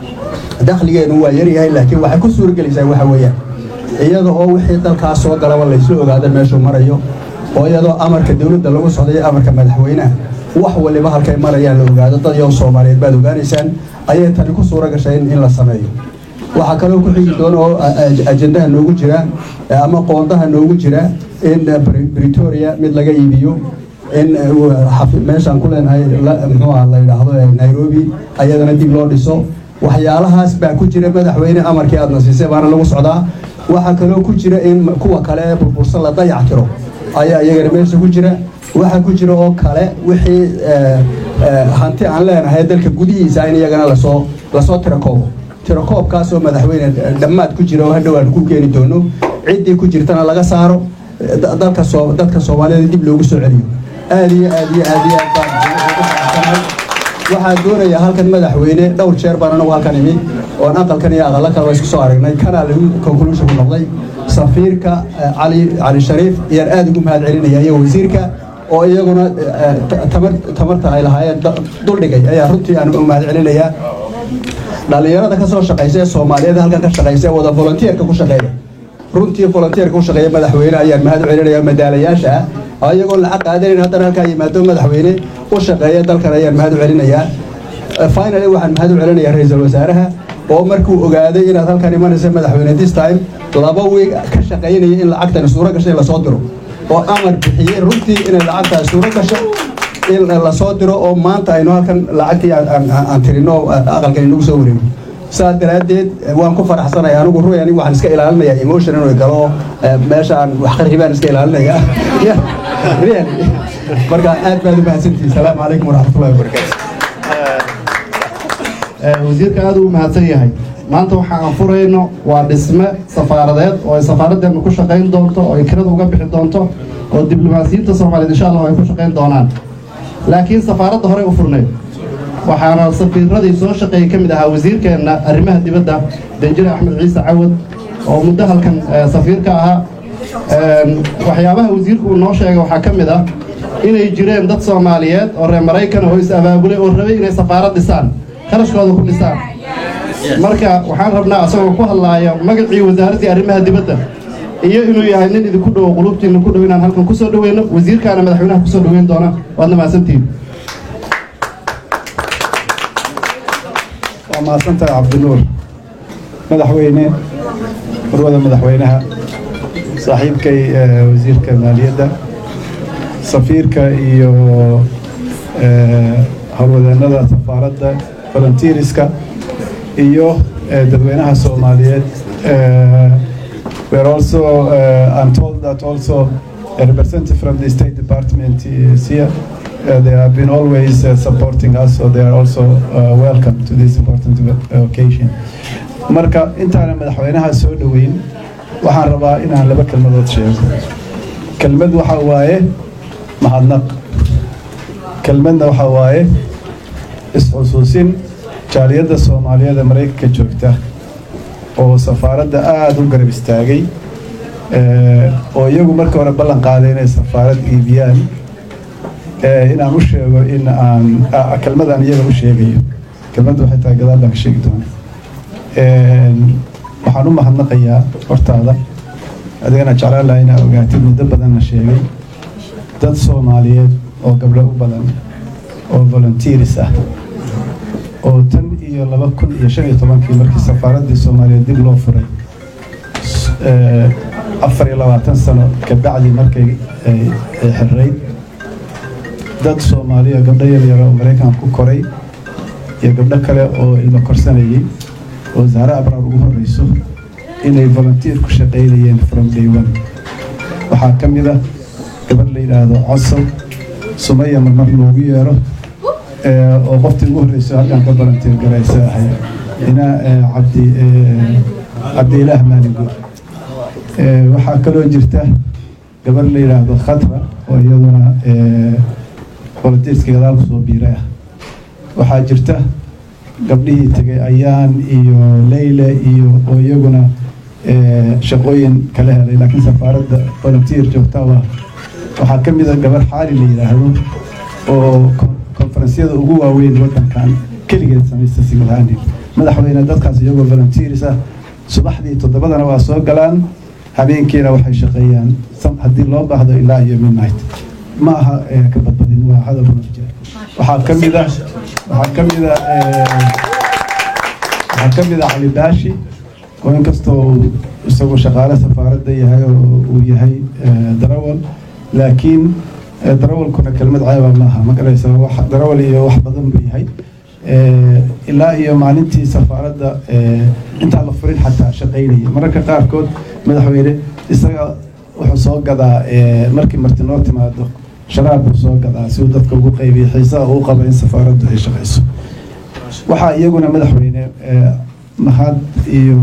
dakhligeenu waa yaryahay laakiin waxay ku suuragelaysaa waxa weeyaan iyada oo wixii dalkaas soo galaba laysla ogaado meeshuu marayo oo iyadoo amarka dowladda lagu socdayo amarka madaxweynaha wax waliba halkay marayaan la ogaado dad yow soomaaliyeed baad ogaanaysaan ayay tani ku suura gashay in la sameeyo waxaa kaloo ku xigi doona oo ajendaha noogu jira ama qoondaha noogu jira in britoria mid laga iibiyo in meeshaan ku leenahay muxuu ah la yidhaahdo nairobi ayadana dib loo dhiso waxyaalahaas baa ku jira madaxweyne amarkii aadna siisay baana lagu socdaa waxaa kaloo ku jira in kuwa kale ee burbursan la dayac tiro ayaa iyagana meesha ku jira waxaa ku jira oo kale wixii hanti aan leenahay dalka gudihiisa in iyagana lasoo lasoo tirakoobo tirakoobkaasoo madaxweyne dhammaad ku jira oo hadhow aan ku keeni doono ciddii ku jirtana laga saaro dalka soo dadka soomaalida dib loogu soo celiyo aad iyo aad iyo aad iyo aad baan ugu faraxsanahay waxaan doonayaa halkan madaxweyne dhowr jeer baan anagu halkan imid oon aqalkan iyo aqalla kaleba isku soo aragnay kanaa lagu conclusion ku noqday safiirka cali cali shariif ayaan aad ugu mahad celinaya iyo wasiirka oo iyaguna tamar tamarta ay lahaayeen duldhigay ayaa runtii aan u mahad celinayaa dhallinyarada ka soo shaqaysa ee soomaaliyeed halkan ka shaqaysa ee wada volunteerka ku shaqeeya runtii volunteerka ku shaqeeya madaxweyne ayaan mahad u celinayaa madaalayaasha ah iyagoo lacag qaadanin haddana halkaa yimaado madaxweyne u shaqeeya dalkan ayaan mahad u celinayaa finally waxaan mahad u celinayaa ra-iisul wasaaraha oo markuu ogaaday inaad halkan imanaysa madaxweyne this time laba wiig ka shaqaynaya in lacagtani suuro gashay lasoo diro oo amar bixiyey runtii inay lacagtaas suuro gasho in lasoo diro oo maanta aynu halkan lacagtii aan tirino aqalkan inagu soo wareego saas daraaddeed waan ku faraxsanaya anigu ruy anigu waxaan iska ilaalinayaa emotion inuu galo meesha aan wax qarxi baan iska ilaalinaya really marka aad baad u mahadsantihin salaamu calaykum waraxmatullahi wabarakaatu wasiirka aad u mahadsan yahay maanta waxa aan furayno waa dhisme safaaradeed oo ay safaaraddeenu ku shaqayn doonto oo ay kirada uga bixi doonto oo diblomaasiyiinta soomaaliyeed insha allah ay ku shaqayn doonaan laakiin safaaradda horey u furnayd waxaana safiiradii soo shaqeeyey ka mid ahaa wasiirkeenna arrimaha dibadda danjire axmed ciise cawad oo muddo halkan safiir ka ahaa waxyaabaha wasiirku uu noo sheegay waxaa ka mid ah inay jireen dad soomaaliyeed oo reer maraykan oo is abaabulay oo rabay inay safaarad dhisaan kharashkooda ku dhisaan marka waxaan rabnaa asagoo ku hadlaaya magacii wasaaraddii arrimaha dibadda iyo inuu yahay nin idinku dhowo qulubtiinna ku dhow inaan halkan kusoo dhoweyno wasiirkaana madaxweynaha kusoo dhoweyn doona waadna mahadsantihiin waa mahadsantahay cabdinuur madaxweyne marwada madaxweynaha saaxiibkay wasiirka maaliyadda safiirka iyo howlwadeennada safaaradda volunteeriska iyo eh, dadweynaha soomaaliyeed Eh, we are also uh, I'm told that also a representative from the State Department is here. Uh, they have been always uh, supporting us, so they are also uh, welcome to this important uh, occasion. Marka intaana madaxweynaha soo dhoweyn waxaan rabaa inaan laba kelmadood sheego. Kelmad waxa waaye mahadnaq. Kelmadna waxa waaye is-xusuusin jaaliyadda Soomaaliyeed ee Mareykanka joogta oo safaaradda aada u garab istaagay eh, oo iyagu markii hore ballan qaaday inay safaarad iibiyaan eh, inaan u sheego in aan ah, kelmadaan iyaga u sheegayo kelmadda waxay tahay gadaal baan ka sheegi doona Eh, waxaan u mahadnaqayaa hortaada adigana jeclaan lahaa inaa ogaatid muddo badan la sheegay dad soomaaliyeed oo gabdho u badan oo volunteers ah oo tan iyo laba kun iyo shan iyo tobankii markii safaaraddii soomaaliyeed dib loo furay eh, afar iyo labaatan sano kabacdi markay ay ay xirrayd dad soomaaliya gabdho yaryar oo maraykan ku koray iyo gabdho kale oo ilmo korsanayay oo zahra abraar ugu horreyso inay volunteer ku shaqaynayeen from day one waxaa ka mid ah gabadh la yidhaahdo cosow sumaya marmar loogu yeero eh, oo qoftii ugu horreysay halkan ka volunteer garaysa ahay ina eh, cabdi eh, cabdiilaah maalingood Eh, waxaa kaloo jirta gabar la yidhaahdo khatra oo iyaduna eh, volunteerska gadaal kusoo biiray ah waxaa jirta gabdhihii tegay ayaan iyo leyle iyo oo iyaguna eh, shaqooyin kala helay laakiin safaaradda volunteer joogta u ah waxaa ka mid a gabar xaali la yidhaahdo oo kon- konferensyada ugu waaweyn waddankan keligeed samaysta sigilhaani madaxweyne dadkaas iyagoo volunteers ah subaxdii toddobadana waa soo galaan habeenkiina waxay shaqeeyaan sam- haddii loo baahdo ilaa iyo midnight ma aha eh, ka badbadin waa hadal run jira waxaa ka mid ah waxaa ka mid ah eh, waxaa ka mid ah cali baashi oo inkastoo uu isagu shaqaale safaaradda yahay oo uu yahay eh, darawal laakiin eh, darawalkuna kelmad ceeba maaha ma garaysa wax darawal iyo wax badan buu yahay Eh, ilaa iyo maalintii safaaradda eh, intaan la furin xataa shaqaynaya mararka qaarkood madaxweyne isaga wuxuu soo gadaa eh, markii marti noo timaado sharaab buu soo gadaa si uu dadka ugu qaybiyo xiisaha uu qaba in safaaraddu ay shaqayso waxaa iyaguna madaxweyne eh, mahad iyo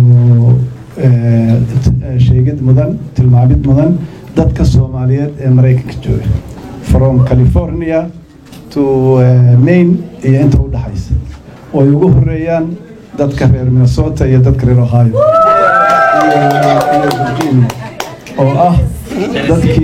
eh, t- eh, sheegid mudan tilmaamid mudan dadka soomaaliyeed ee maraykanka jooga from california to eh, maine iyo inta u dhaxaysa oo ay ugu horeeyaan dadka reer minnesota iyo dadka reer ohio iyo iyo virginia oo ah dadkii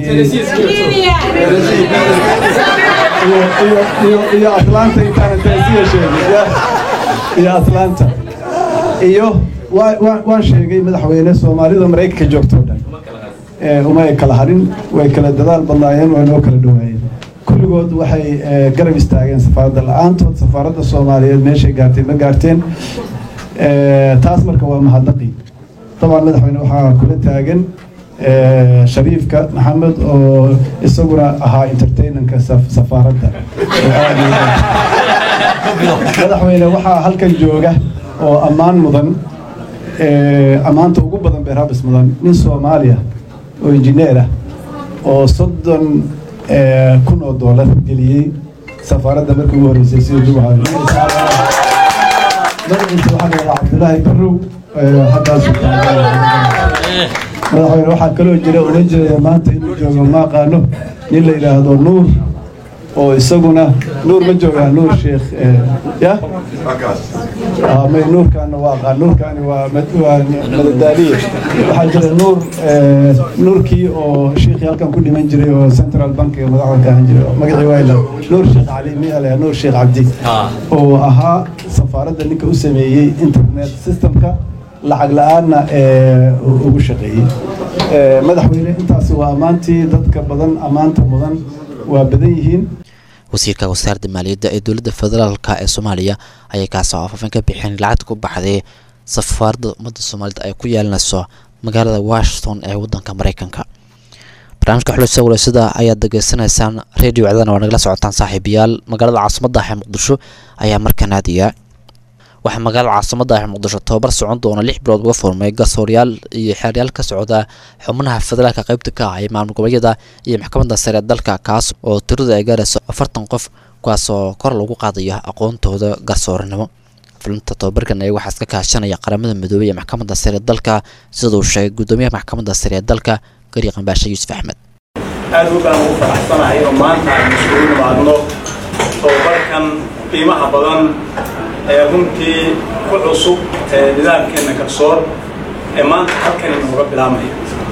iyo iyo iyo iyo atlanta intaana tennessee sheegay ya iyo atlanta iyo waa- waa- waan sheegay madaxweyne soomaalida maraykanka joogto o dhan Eh, uma ay kala harin way kala dadaal badnaayeen way noo kala dhawaayeen kulligood waxay eh, garab istaageen safaaradda la-aantood safaaradda soomaaliyeed meeshay gaartay ma gaarteen Eh, taas marka waa mahadnaqi dabcan madaxweyne waxaa kula taagan eh, shariifka maxamed oo isaguna ahaa entertainanka saf- safaaradda oo aad iyo aad- madaxweyne waxaa halkan jooga oo ammaan mudan eh, ammaanta ugu badan beerhabis mudan nin soomaaliya oo injineer ah oo soddon eh, kun oo doolar geliyey safaaradda markii ugu horreysay sida duwaha magaciisa waxaa la yidhaha cabdulaahi barrow eh, halkaasuu taagan madaxweyne waxaa kaloo jira oran jiraya maanta inuu joogo ma aqaano nin la yidhaahdo nuur oo isaguna nuur ma joogaa nuur sheekh eh, ya Ah, may nuurkaana waa aqaan nuurkaani waa mad- waa madadaaliye waxaa jira nuur eh, nuurkii oo shiikhii halkan ku dhiman jiray oo central bank ee madaxda ka ahaan jiray magacii waa ila nuur sheekh cali miya la nuur sheekh cabdi oo ahaa safaaradda ninka u sameeyey internet systemka lacag la-aanna ee ugu shaqeeyey Eh, madaxweyne intaasi waa ammaantii dadka badan ammaanta mudan waa badan yihiin wasiirka wasaaradda maaliyadda ee dowladda federaalka ee soomaaliya ayay kaasoo afaafin ka bixin lacagta ku baxday safaaradda ummadda soomaalida ay ku yeelanayso magaalada washington ee waddanka maraykanka barnaamijka xulisa walaysada ayaad degeysanaysaan radio cdana waa nagala socotaan saaxiibayaal magaalada caasimadda ah ee muqdisho ayaa markaan aadaya waxaa magaalada caasimadda ah ee muqdisho tobabar socon doona lix bilood uga furmay gasooryaal iyo xeeryaal ka socda xubnaha federaalka qaybta ka ah ee maamul goboleedyada iyo maxkamadda sare ee dalka kaas oo tiradu ay gaarayso afartan qof kuwaasoo kor lagu qaadayo aqoontooda garsooranimo fulinta tobabarkan ee waxaa iska kaashanaya qaramada midoobey ee maxkamadda sare ee dalka sida uu sheegay guddoomiyaha maxkamadda sare ee dalka gari qambaashe yuusuf axmed aad u baan ugu faraxsanahay oo maanta aynu isugu nimaadno tobabarkan qiimaha badan ee runtii ku cusub ee nidaamkeenna garsoor ee maanta halkan inooga bilaabmaya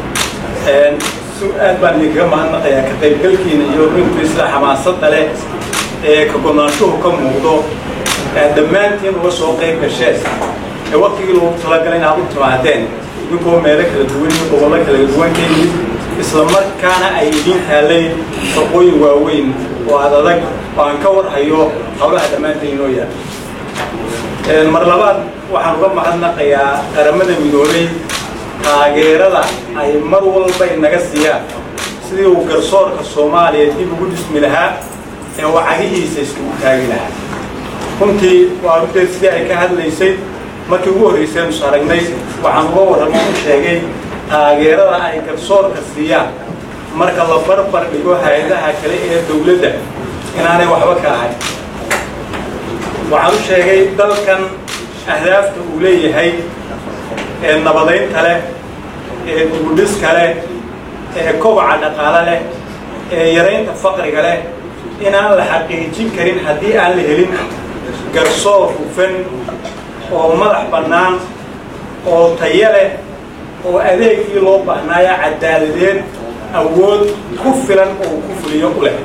si aad baan idinkaga mahadnaqayaa ka qaybgalkiina iyo runtii sida xamaasadda leh ee ka gonaanshuhu ka muuqdo ee dhammaantiin uga soo qayb gasheen ee waktigii loogu talagalay inaad u timaadeen idinkoo meelo kala duwan iyo gobollo kala duwan ka yimid isla markaana ay idiin taalay shaqooyin waaweyn oo aad adag oo aan ka warhayo howlaha dhammaanteen inoo yaal mar labaad waxaan uga mahadnaqayaa qaramada midoobay taageerada ay mar walba inaga siiyaan sidii uu garsoorka soomaaliya dib ugu dhismi lahaa ee uu cagihiisa iskugu taagi lahaa runtii waa runteed sidii ay ka hadlaysay markii ugu horreysay aynu aragnay waxaan uga warramo u sheegay taageerada ay garsoorka siiyaan marka la barbar dhigo hay-adaha kale ee dowladda inaanay waxba ka ahayn waxaan u sheegay dalkan ahdaafta uu leeyahay ee nabadaynta leh ee dugudhiska leh ee kobaca dhaqaale leh ee yaraynta faqriga leh inaan la xaqiijin karin haddii aan la helin garsoor hufan oo madax bannaan oo tayo leh oo adeegii loo baahnaayo cadaaladeed awood ku filan oo ku fuliyo u leh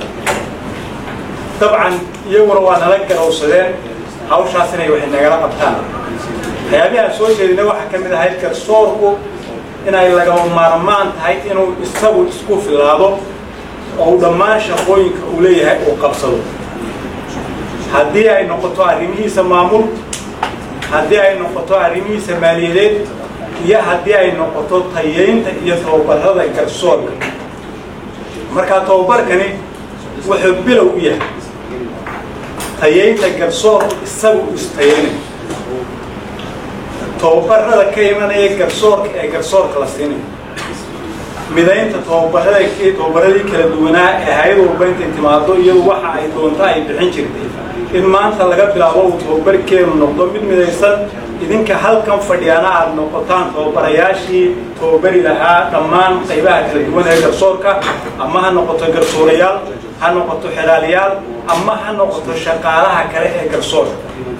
dabcan iyaguna waa nala garowsadeen hawshaas inay waxay nagala qabtaan waxyaabihi aan soo jeedinay waxaa ka mid ahayd garsoorku inay lagama maarmaan tahay inuu isagu isku filaado oo uu dhammaan shaqooyinka uu leeyahay uu qabsado haddii ay noqoto arrimihiisa maamul haddii ay noqoto arrimihiisa maaliyadeed iyo haddii ay noqoto tayeynta iyo tababarada garsoorka markaa tababarkani wuxuu bilow u yahay tayeynta garsoorku isagu istayeynay tababarada ka imanaya garsoorka ee garsoorka la siinayo midaynta tababarada tababaradii kala duwanaa ee hay-ad walba intay timaado iyadu waxa ay doonto ay bixin jirtay in maanta laga bilaabo uu tababarkeenu noqdo mid midaysan idinka halkan fadhiyaana aad noqotaan tababarayaashii tababari lahaa dhammaan qaybaha kala duwan ee garsoorka ama ha noqoto garsoorayaal ha noqoto xelaaliyaal ama ha noqoto shaqaalaha kale ee garsoorka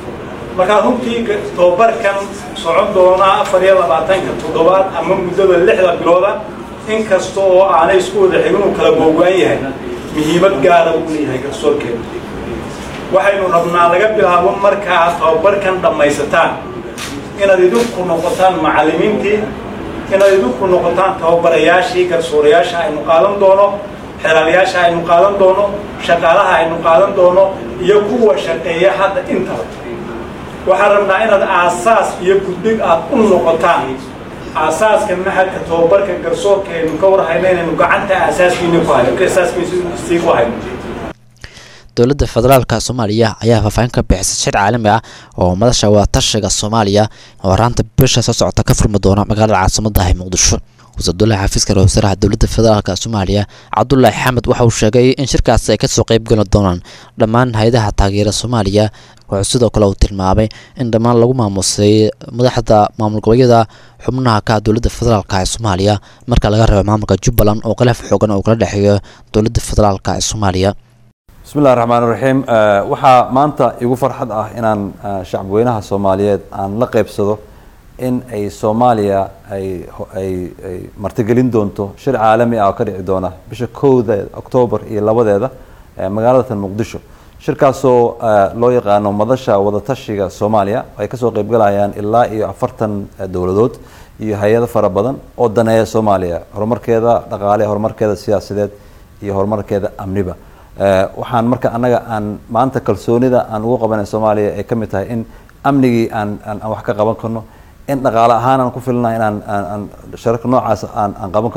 markaa runtii tababarkan socon doona afar iyo labaatanka toddobaad ama muddada lixda bilooda in kasta oo aanay isku wada xigin uu kala googo-an yahay muhiimad gaara uu leeyahay garsoorkeeda waxaynu rabnaa laga bilaabo marka aad tababarkan dhammaysataan inaad idinku noqotaan macallimiintii inaad idinku noqotaan tababarayaashii garsoorayaasha aynu qaadan doono xelaalayaasha aynu qaadan doono shaqaalaha aynu qaadan doono iyo kuwa shaqeeya hadda intaba waxaan rabnaa inaad aasaas iyo guddig aad u noqotaan aasaaska maxadka tababarka garsoorka aynu ka warhayno inaynu gacanta aasaaskiina ku hayno asaaskiisii ku hayno dowladda federaalka soomaaliya ayaa faahfaahin ka bixisay shir caalami ah oo madasha wadatashiga soomaaliya oo horaanta bisha soo socota ka furmi doona magaalada caasimadda ah ee muqdisho wasiiradulahi xafiiska ra wasaaraha dowladda federaalk soomaaliya cabdulaahi xamed waxa uu sheegay in shirkaasi ay kasoo qeyb geli doonaan dhammaan hay-adaha taageera soomaaliya wuxuu sidoo kale uu tilmaamay in dhammaan lagu maamusay madaxda maamul goboleedyada xubnaha ka dowladda federaalk ee soomaaliya marka laga reebo maamulka jubbaland oo khilaaf xoogan oo kala dhexeeyo dowladda federaalk ee soomaaliya bismi illahi raxmaan raxiim waxaa maanta igu farxad ah inaan shacabweynaha soomaaliyeed aan la qeybsado in ay soomaaliya ay ay ay martigelin doonto shir caalami ah oo ka dhici doona bisha kowda oktoobar iyo labadeeda magaalada tan muqdisho shirkaasoo loo yaqaano madasha wadatashiga soomaaliya ay kasoo qeybgalayaan ilaa iyo afartan dowladood iyo hay-ado fara badan oo daneeya soomaaliya horumarkeeda dhaqaale horumarkeeda siyaasadeed iyo horumarkeeda amniba waxaan marka annaga aan maanta kalsoonida aan ugu qabanay soomaaliya ay ka mid tahay in amnigii aan aan wax ka qaban karno in dhaqaale ahaan aan ku filna inaan aan shararka noocaas aan aan qaban karno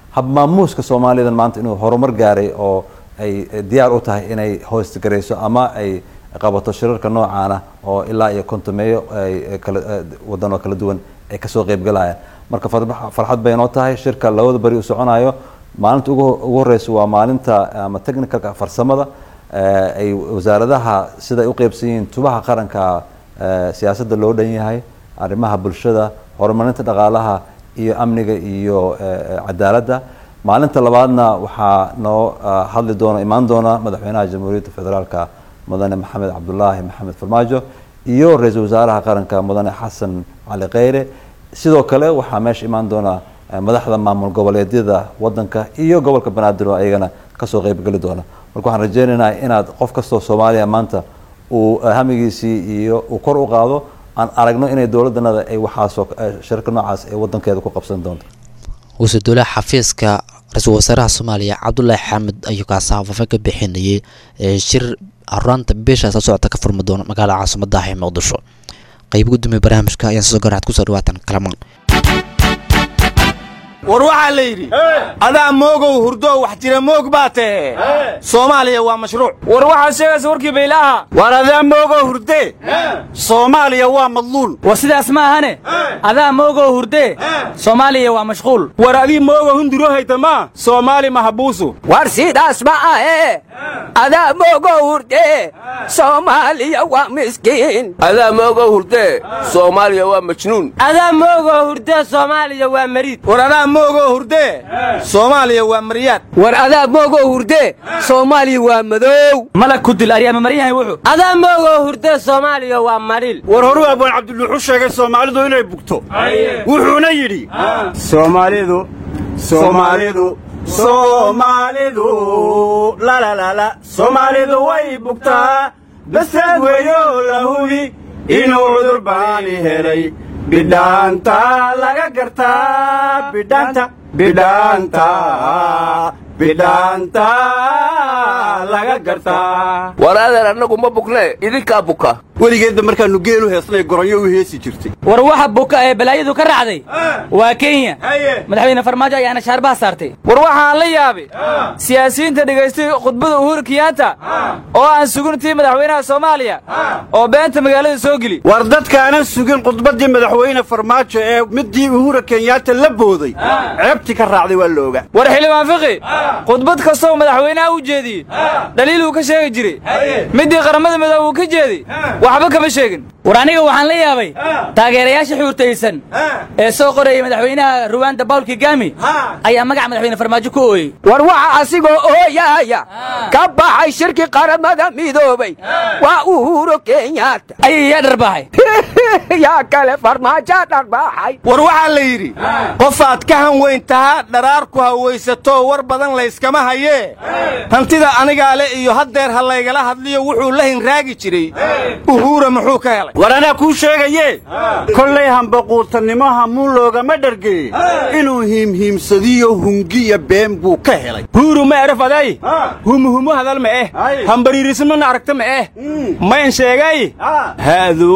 habmaamuuska soomaalidan maanta inuu horumar gaaray oo ay diyaar u tahay inay hoostgarayso ama ay qabato shirarka noocaana oo ilaa iyo kontomeeyo ay kala wadan oo kala duwan ay kasoo qeybgalayaan marka farba- farxad bay noo tahay shirka labada beri u soconayo maalinta ugu ugu horeysa waa maalinta ama technicalka farsamada eh, ay wasaaradaha siday u qeybsan yihiin tubaha qaranka eh, siyaasadda loo dhan yahay arrimaha bulshada horumarinta dhaqaalaha iyo amniga iyo eh, cadaaladda maalinta labaadna waxaa noo ah, hadli doona imaan doona madaxweynaha jamhuuriyadda federaalka mudane maxamed cabdulaahi maxamed farmaajo iyo ra-iisul wasaaraha qaranka mudane xasan cali kheyre sidoo kale waxaa meesha imaan doona eh, madaxda maamul goboleedyada wadanka iyo gobolka banaadir oo ayagana kasoo qeybgeli doona marka waxaan rajeynaynaa inaad qof kastoo soomaaliya maanta uu eh, hamigiisii iyo uu kor u qaado aan aragno inay dowladanada ay waxaasoo eh, shirka noocaas ay wadankeeda ku qabsan doonto wasiir dowlaha xafiiska ra-iisul wasaaraha soomaaliya cabdulaahi xamed ayuu kaasi hafafe ka bixinayay ee shir horaanta bisha soo socota ka furmi doona magaalada caasimada ah ee muqdisho qayb gudoomiye barnaamijka ayaan soo garaad kusoo dhawaatan kalamaan war waxaa la yidhi adaa moogow hurdow wax jira moog baa tahe soomaaliya waa mashruuc war waxaad sheegaysa warkii baylaaha war adaa moogow hurdee soomaaliya waa madluul war sidaas ma ahane adaa moogoo hurdee soomaaliya waa mashquul war adii moogow hunduro haytama soomaali mahabuusu war sidaas ma ahe adaa moogow hurdee soomaaliya waa miskiin adaa moogow hurdee soomaaliya waa majnuun adaa moogoo hurdee soomaaliya waa mariid war adaa moogoo hurdee soomaaliya waa maryaad war adaa moogoo hurdee soomaaliya waa madow malag ku dil aryaama maryahay wuxuu adaa moogoo hurdee soomaaliya waa maril war horuu abaan cabdiluuxu sheegay soomaalidu inay bugto wuxuuna yidhi soomaalidu soomaalidu soomaalidu lalalala soomaalidu way bugtaa basaad weeyo la hubi inuu cudur baani helay bidhaanta laga gartaa bidhaanta bidhaanta bidhaanta laga gartaa war adeer annagu ma bugne idinkaa buka weligeedba markaannu geelu heesnay goronyo u heesi jirtay war waxa buka ee balaayadu ka raacday waa kenya madaxweyne farmaajo ayaana shaarbaha saartay war waxaan la yaabay siyaasiyiinta dhegaystay khudbada uhuru kiyaanta oo aan suguntii madaxweynaha soomaaliya oo beenta magaalada soo geli war dadkaanan sugin khudbaddii madaxweyne farmaajo ee middii uhura kenyaata la booday ceebtii ka raacday waa la ogaa war xildhibaan fiqi khudbad kastoo madaxweynaha u jeediyey dhaliiluu ka sheegi jiray middii qaramada midoobe uu ka jeeday waxba kama sheegin war aniga waxaan la yaabay taageerayaasha xuurtaysan ee soo qorayay madaxweynaha ruwaanda bawl kigami ayaa magaca madaxweyne farmaajo ku ooyey war waxa asigoo ooyaaya ka baxay shirki qaramada midoobay waa uhuro kenyaata ayay yaa dharbaahay yaa kale farmaajo dharbaaxay war waxaa la yidhi qofaad ka han weyn tahaa dharaar ku hawaysato war badan layskama hayee hantida anigaa le iyo haddeer ha laygala hadliyo wuxuu la hinraagi jiray uhuura muxuu ka helay war anaa kuu sheegaye kollay hambaquurtannimo hamuun loogama dhargeye inuu hiimhiimsadiyo hungiya been buu ka helay huuru ma eraf aday humuhumu hadal ma eh hambariirismana aragta ma eh mayn sheegay haadu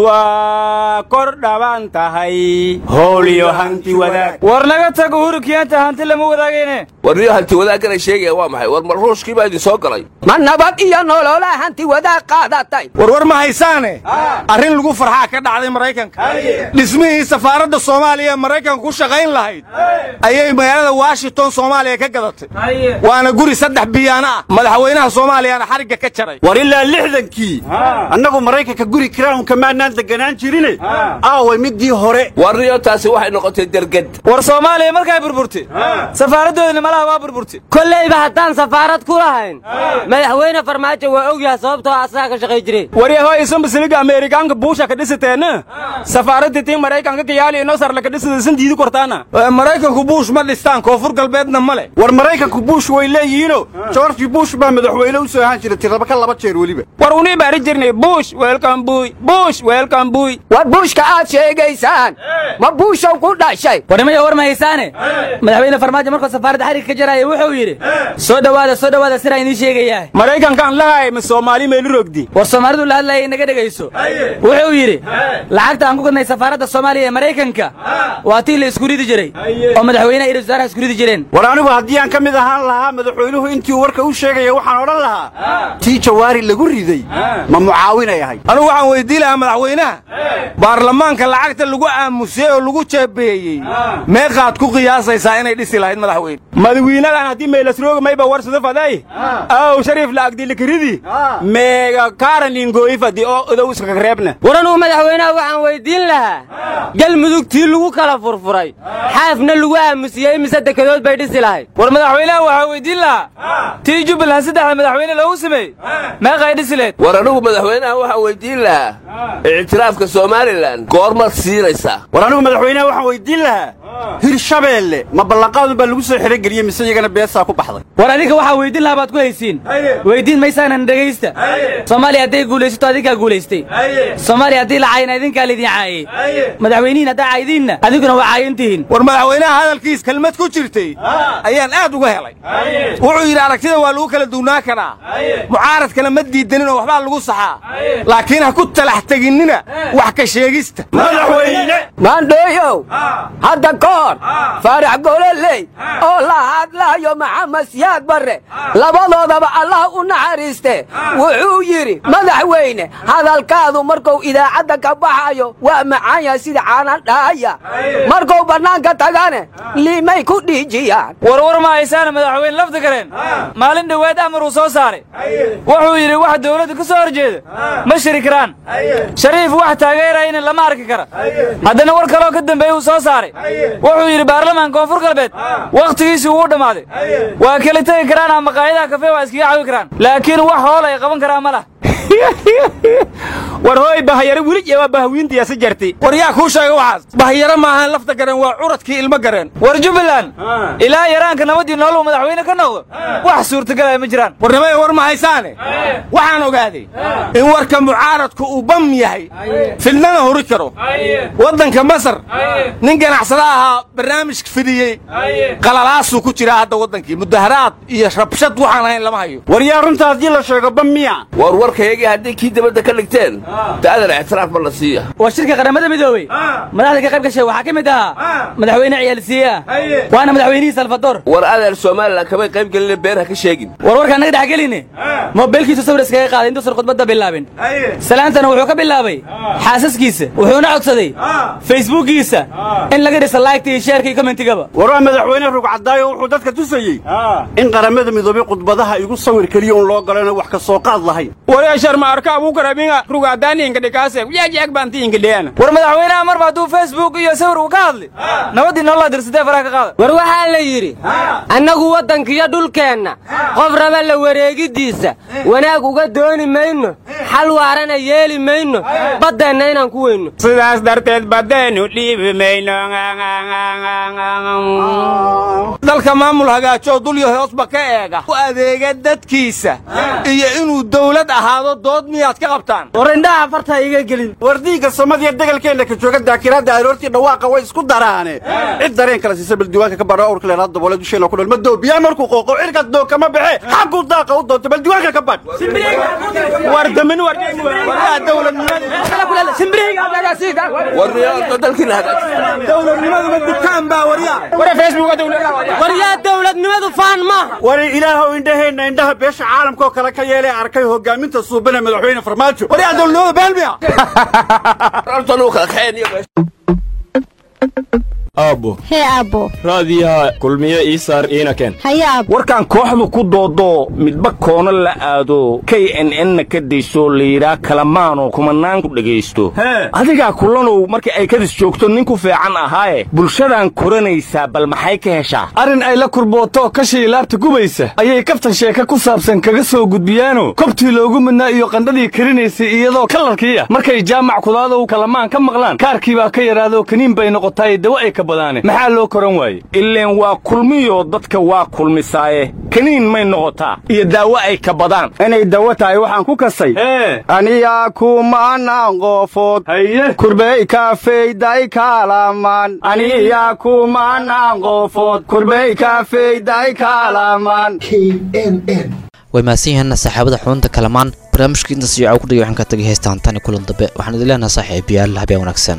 waa kor dhaban tahay hooliyo hanti wadaag war naga tag uhuru kiyaanta hanti lama wadaagayne warniyo hanti wadaagganay sheegaya waa maxay war marruushkii baa idin soo galay ma nabad iyo nolola hanti wadaag qaadatay war war ma haysaane arrin lagu farxaa ka dhacday maraykanka dhismihii safaaradda soomaaliya ee maraykanka ku shaqayn lahayd ayay magaalada washington soomaaliya ka gadatay waana guri saddex biyaana ah madaxweynaha soomaaliyana xarigga ka jaray war ilaa lixdankii annagu maraykanka guri crownka maanaan deganaan jirine aaway midii hore warniyo taasi waxay noqotay derged war soomaaliya markay burburtay safaaraddoodina malaha waa burburtay kollayba haddaan safaarad ku lahayn madaxweyne farmaajo waa ogyahay sababtoo asaga ka shaqay jiray waryahoy isanbasiliga ameerikaanka buusha ka dhisateena safaaradda tii maraykanka kayaali inoo sarla ka dhisada isan diidi kortaana maraykanku buush ma dhistaan koonfur galbeedna male war maraykanku buush way leeyihiino george buush baa madaxweyne u soo ahaan jira tiraba ka laba jeer weliba war unii baari jirnay buush weelkan buuy buush weelkan buuy war buushka aad sheegaysaan ma buushow ku dhashay warnimaya war ma haysaane madaxweyne farmaajo markuu safaaradda xarigga ka jaraya wuxuu yidhi soo dhowaada soo dhowaada siraa idiin sheegayaa maraykankaan lahay ma soomaali meelu rogdi war soomaalidu la hadlayay inaga dhegayso wuxuu wuxuu yidhi lacagta aan ku gadnay safaaradda soomaaliya ee maraykanka waa tii la isku ridi jiray oo madaxweynaha iyo wasaaraha isku ridi jireen war anigu haddii aan ka mid ahaan lahaa madaxweynuhu intii uu warka u sheegaya waxaan odhan lahaa tii jawaari lagu riday ma mucaawinay ahay anigu waxaan weydii lahaa madaxweynaha baarlamaanka lacagta lagu aamusay oo lagu jeebeeyey meeqaad ku qiyaasaysaa inay dhisi lahayd madaxweyne madawiinadan haddii maylasrooga mayba warsado faday aw shariif la agdilikiridi meega kaaraningoyi fadi oo odow iskaga reebna war anugu madaxweynaha waxaan weydiin lahaa galmudugtii lagu kala furfuray xaafna lagu aamusiyey mise dekedood bay dhisi lahayd war madaxweynaha waxaa weydiin lahaa tii jubbaland saddexda madaxweyne loogu sameeyey meeqay dhisi leed war anigu madaxweynaha waxaan weydiin lahaa ictiraafka somalilan goormaad siinaysaa war anigu madaxweynaha waxaan weydiin lahaa hirshabeelle ma ballanqaadu baa lagu soo xerogeliyey mise iyagana beesaa ku baxday war adinka waxaa weydiin lahaa baad ku haysiin weydiin maysaanan dhegaysta soomaaliya hadday guulaysato adinkaa guulaystay soomaaliya haddii la caayina idinkaa laydin caayey madaxweynihiin haddaa caayidiinna adinkuna waa caayantihiin war madaxweynaha hadalkiis kelmad ku jirtay ayaan aad uga helay wuxuu yidhi aragtida waa lagu kala duwnaa karaa mucaaradkana ma diidanin oo waxbaa lagu saxaa laakiin ha ku talax teginnina wax ka sheegista maandhooyow hadda ka hor faarax gololey oo la hadlaayo maxamed siyaad barre labadoodaba allah u naxariiste wuxuu yidhi madaxweyne hadalkaadu markuu idaacadda ka baxayo waa macaan yahay sida caanan dhaaya markuu bannaanka tagane liimay ku dhiijiyaan warwar ma haysaana madaxweyne lafta gareen maalin dhowaad amar uu soo saaray wuxuu yidhi wax dawladda ka soo horjeeda ma shiri karaan shariif wax taageerayana lama arki kara haddana war kaloo ka dambeeye uu soo saaray wuxuu yidhi baarlamaanka koonfur galbeed wakhtigiisii wuu dhammaaday waa kala tegi karaan ama maqaayadaha kafee waa iskaga cawi karaan laakiin wax hool ay qaban karaan ma lah war hooy bahayaro weli waa bahwiintiyaasi jarti war yaa kuu sheega waxaas bahayaro maahan lafta gareen waa curadkii ilmo gareen war jubbaland ilaa yaraanka nabadii nooluu madaxweyne ka noqdo wax suurtagalaya ma jiraan warnimada war ma haysaane waxaan ogaaday in warka mucaaradku uu bam yahay fidnana hori karo waddanka masar nin ganacsada ahaa barnaamij fidiyey qalalaasuu ku jiraa hadda waddankii mudaharaad iyo rabshad waxaan ahayn lama hayo war yaa runta haddii la sheego bam miya war warkayagii haddii kii dibadda ka dhigteen da'adan ictiraaf ma la siiya waa shirka qaramada midoobey madaxda ka qayb gashay waxaa ka mid ahaa madaxweyne ciyaalsiiya waana madaxweynihii salvador war adeer somalilan kamay qayb gelina beer ha ka sheegin war warkaan naga dhex geline moobeelkiisu sawir iskaga qaaday intuusan khudbadda bilaabin salaantana wuxuu ka bilaabay xaasaskiisa wuxuuna codsaday facebookiisa in laga dhisa laygta iyo sheerka iyo commentigaba war waa madaxweyne rugcadaayo wuxuu dadka tusayey in qaramada midoobay khudbadaha igu sawir keliya un loo galana wax ka soo qaad lahayn wareeshar ma arka abuukaraminga rugaadaaniinka dhikaase yaagyaag baantiinka dheana war madaxweynaha marba hadduu facebook iyo sawir uu ka hadli nabadii nololaa dirsadee faraha ka qaada war waxaa la yidhi annagu waddankiyo dhulkeenna qof raba la wareegiddiisa wanaag uga dooni mayno xal waarana yeeli mayno baddeenna inaan ku weyno sidaas darteed baddeenu dhiibi mayno dalka maamul hagaajoo dulyo hoosba ka eega u adeega dadkiisa iyo inuu dawlad ahaado dood miyaad ka qabtaan war indhaha farta iga gelin war diigga samadiya degalkeenna ka jooga daakiraadda aroortii dhawaaqa way isku daraane cid dareen kala siisa baldiiwaanka ka badho awrka leelaad daboole dusheena ku dhalma doobiyaa markuu qooqo cirkas doog kama baxe xaggu daaqa u doonta baldiiwaanka ka badh war damin war dowladnimaduma dukaan baa warya waryaa dowladnimadu faan maaha war ilaahow indhaheenna indhaha beesha caalamka oo kale ka yeelee arkay hogaaminta suubana madaxweyne farmaajo waryaa dowladnimadu baalmiya aabbo hee aabbo raadiyaha kulmiye ii saar iina keen haye aabbo warkaan kooxdu ku doodoo midba koona la aado k n n-na ka daysoo layidhaa kalamaanoo kumanaan ku dhegaysto adigaa kulanow markii ay kadis joogto nin ku fiican ahaaye bulshadan koranaysaa bal maxay ka heshaa arrin ay la kurbootoo kashii laabta gubaysa ayay kaftan sheeka ku saabsan kaga soo gudbiyaano kobtii loogu midnaa iyo qandhadii karinaysay iyadoo kalarkiiya markay jaamac kudaadow kalamaan ka maqlaan kaarkii baa ka yidhaadoo kaniin bay noqotaaye dawa ay ka badaane maxaa loo koran waaye ileen waa kulmiyoo dadka waa kulmisaaye kaniin may noqotaa iyo daawo ay ka badaan inay dawo tahay waxaan ku kasay aniyaa kumanaan qoofood kurbey kaafeyday kaalamaan aniyaa kumanaan qoofood kurbey kaafeyday kaalamaan way mahadsan yihiin saxaabada xubunta kalamaan barnaamijka intaas iyo ku dhigay waxaan ka tagay heestaan tani kulan dambe waxaan idin leenahay saaxiibayaal habeen wanaagsan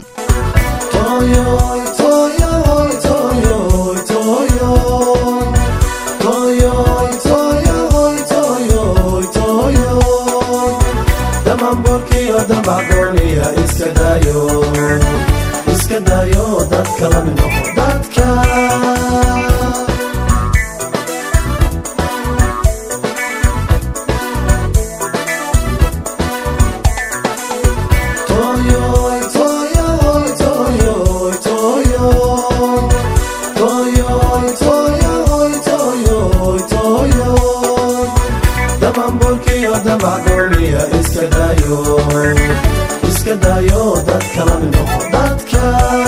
iska dayo dadka la mid noqo dadka Toyoy, toyoy, toyoy, toyoy. Toyoy, toyoy, toyoy, toyoy. Damambolkiyo damacgooniya iska dayo iska dayo dadka la mid noqo dadka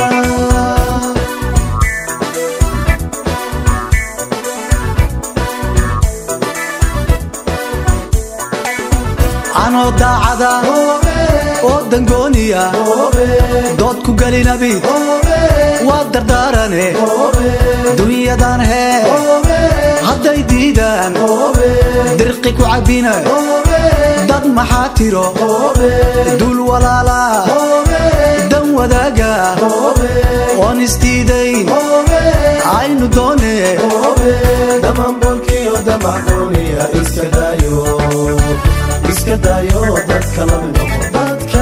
anoo daacada oo dangooniya dood ku gelinabi waa dardaarane dunyadan hee hadday diidaan dirqi ku cabbina dad maxaa tiro dul walaala dan wadaaga oon isdiidayn aynu doone damambolkiyo damacgooniya iska dayo iska dayo dadka la mid noqo dadka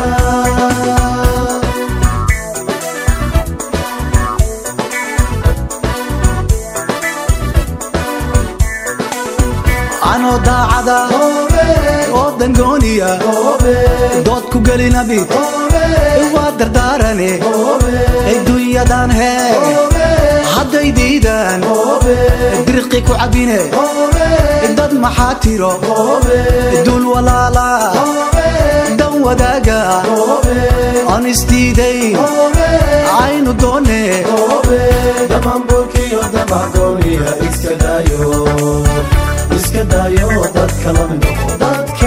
anoo daacada oo dangooniya dood ku gelinabi waa dardaarane dunyadan hee hadday diidaan dirqi ku cabbine dad maxaa tiro dul walaala dan wadaaga aan isdiidayn aynu doone damambolkiyo damacgooniya iska dayo iska dayo dadka la mid noqo dadka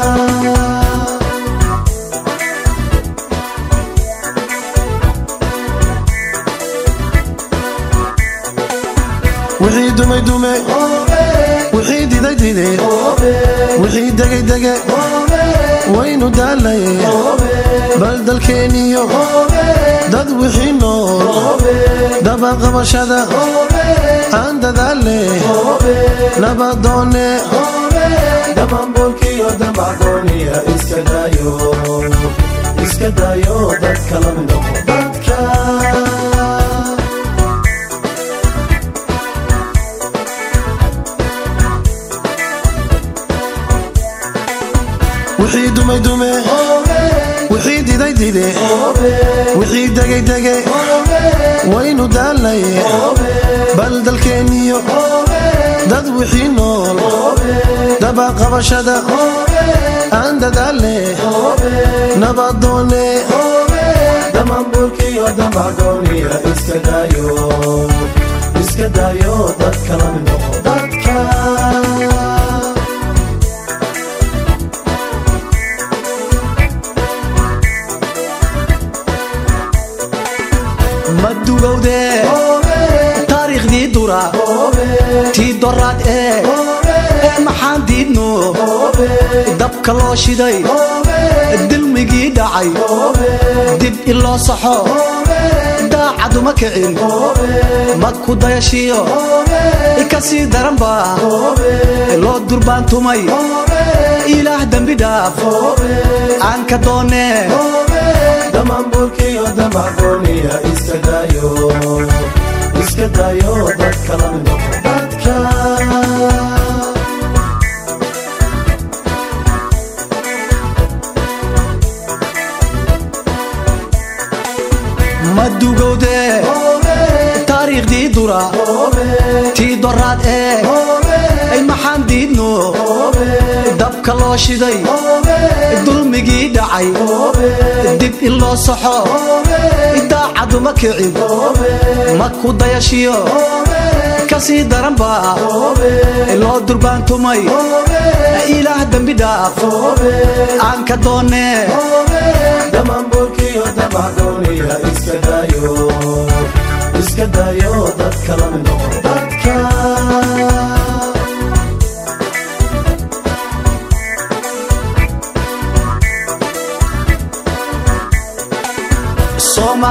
wixii dumay dume wixii diday dide wixii degay dege waynu daalay bal dalkeeniyo dad wixii nool dabaqabashada aan dadaale nabadoone damambolkiyo damacgooniya iska dayo iska dayo dadka la mid noqo dadka wixii dumay dume wixii diday dide wixii degay dege waynu daalay bal dalkeeniyo dad wixii nool dabaqabashada aan dadaale nabadoone damambolkiyo damacgooniya iska dayo iska dayo dadka la mid noqo dadka ma dugowde taariikhdii dura tii doraad ee ee maxaan diidno dabka loo shiday dilmigii dhacay dib in loo saxo daacaduma kicin mad ku dayashiyo ka sii daranba loo durbaantumay ilaah dembi dhaaf aan ka doone damambolkiyo damacgooniya iska dayo iska dayo dadka la mid noqo dadka ma dugowde taariikhdii dura tii doraad ee ay maxaan diidno dabka loo shiday dulmigii dhacay dib in loo saxo daacaduma kicin ma ku dayashiyo ka sii daranba loo durbaantumay ilaah dembi dhaaf aan ka doone damambolkiyo damacgooniya iska dayo iska dayo dadka la mid noqo dadka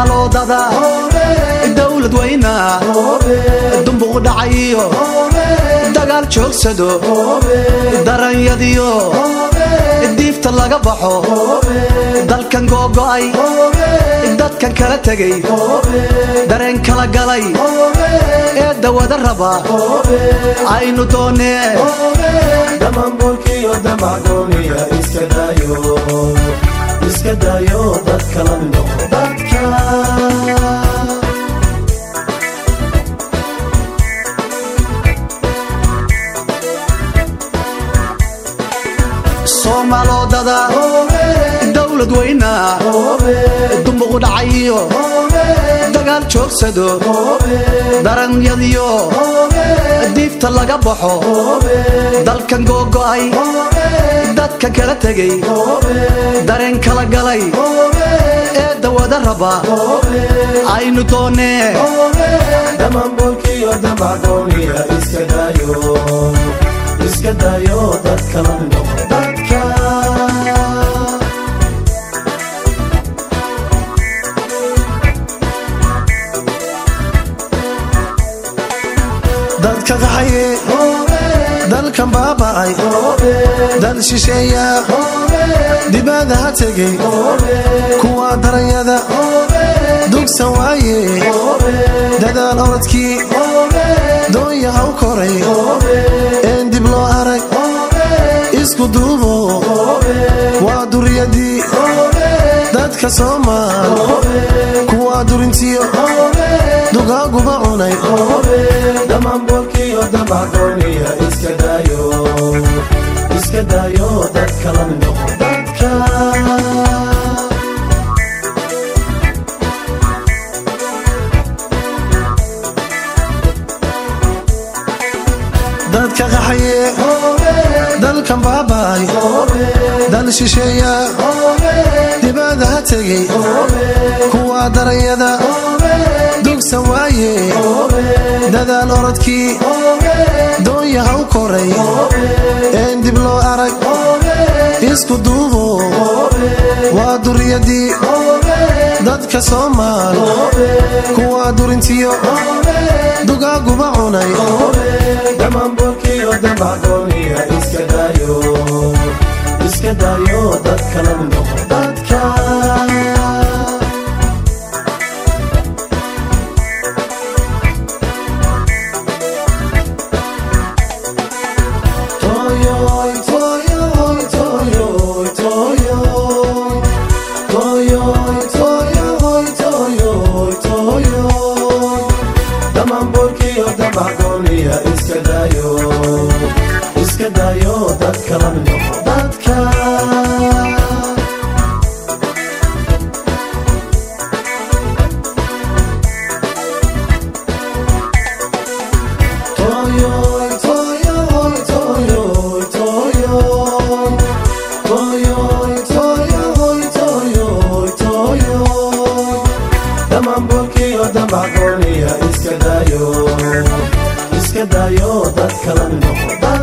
soomaaloodada dowlad weyna dumbuq dhacayiyo dagaal joogsado daranyadiyo diifta laga baxo dalkan googo'ay dadkan kala tegay dareen kala galay ee dawada raba aynu doonee dhammaanboolkiyo damacdooniya iska daayo iska daayo dadka la mid noqo dadka soomaaloodada dowlad weyna dumbuq dhacayiyo dagaal joogsado daranyadiyo diifta laga baxo dalkan googo'ay dadka kala tegay dareen kala galay ee dawada raba aynu doonee dhammaanboolkiyo damacdooniya iska daayo iska daayo dadka la mid noqo dadka dadka qaxaye dalkan baaba'ay dal shisheeya dibadda ha tegey kuwa daranyada dugsan waaye dadaal orodkii doonya ha u koray een dib loo arag isku duubo waa duriyadii dadka soomaal kuwa durintiyo dugaaguba cunay dhammaanboolkiyo damacdooniya iska daayo iska daayo dadka la mid noqo dadka dadka qaxaye dalkan baaba'ay dal shisheeya dibadda ha tegey kuwa daranyada dugsan waaye dadaal orodkii doonya ha u koray een dib loo arag isku duubo waa duriyadii dadka soomaal kuwa durintiyo dugaaguba cunay dhammaanboolkiyo damacdooniya iska daayo iska daayo dadka la mid noqo dadka Toyoy, toyoy, toyoy, toyoy. Toyoy, toyoy, toyoy, toyoy. Dhammaanboolkiyo damacdooniya iska daayo iska daayo dadka la mid noqo dadka Toyoy, toyoy, toyoy, toyoy. Toyoy, toyoy, toyoy, toyoy. Dhammaanboolkiyo damacdooniya iska daayo iska daayo dadka la mid noqo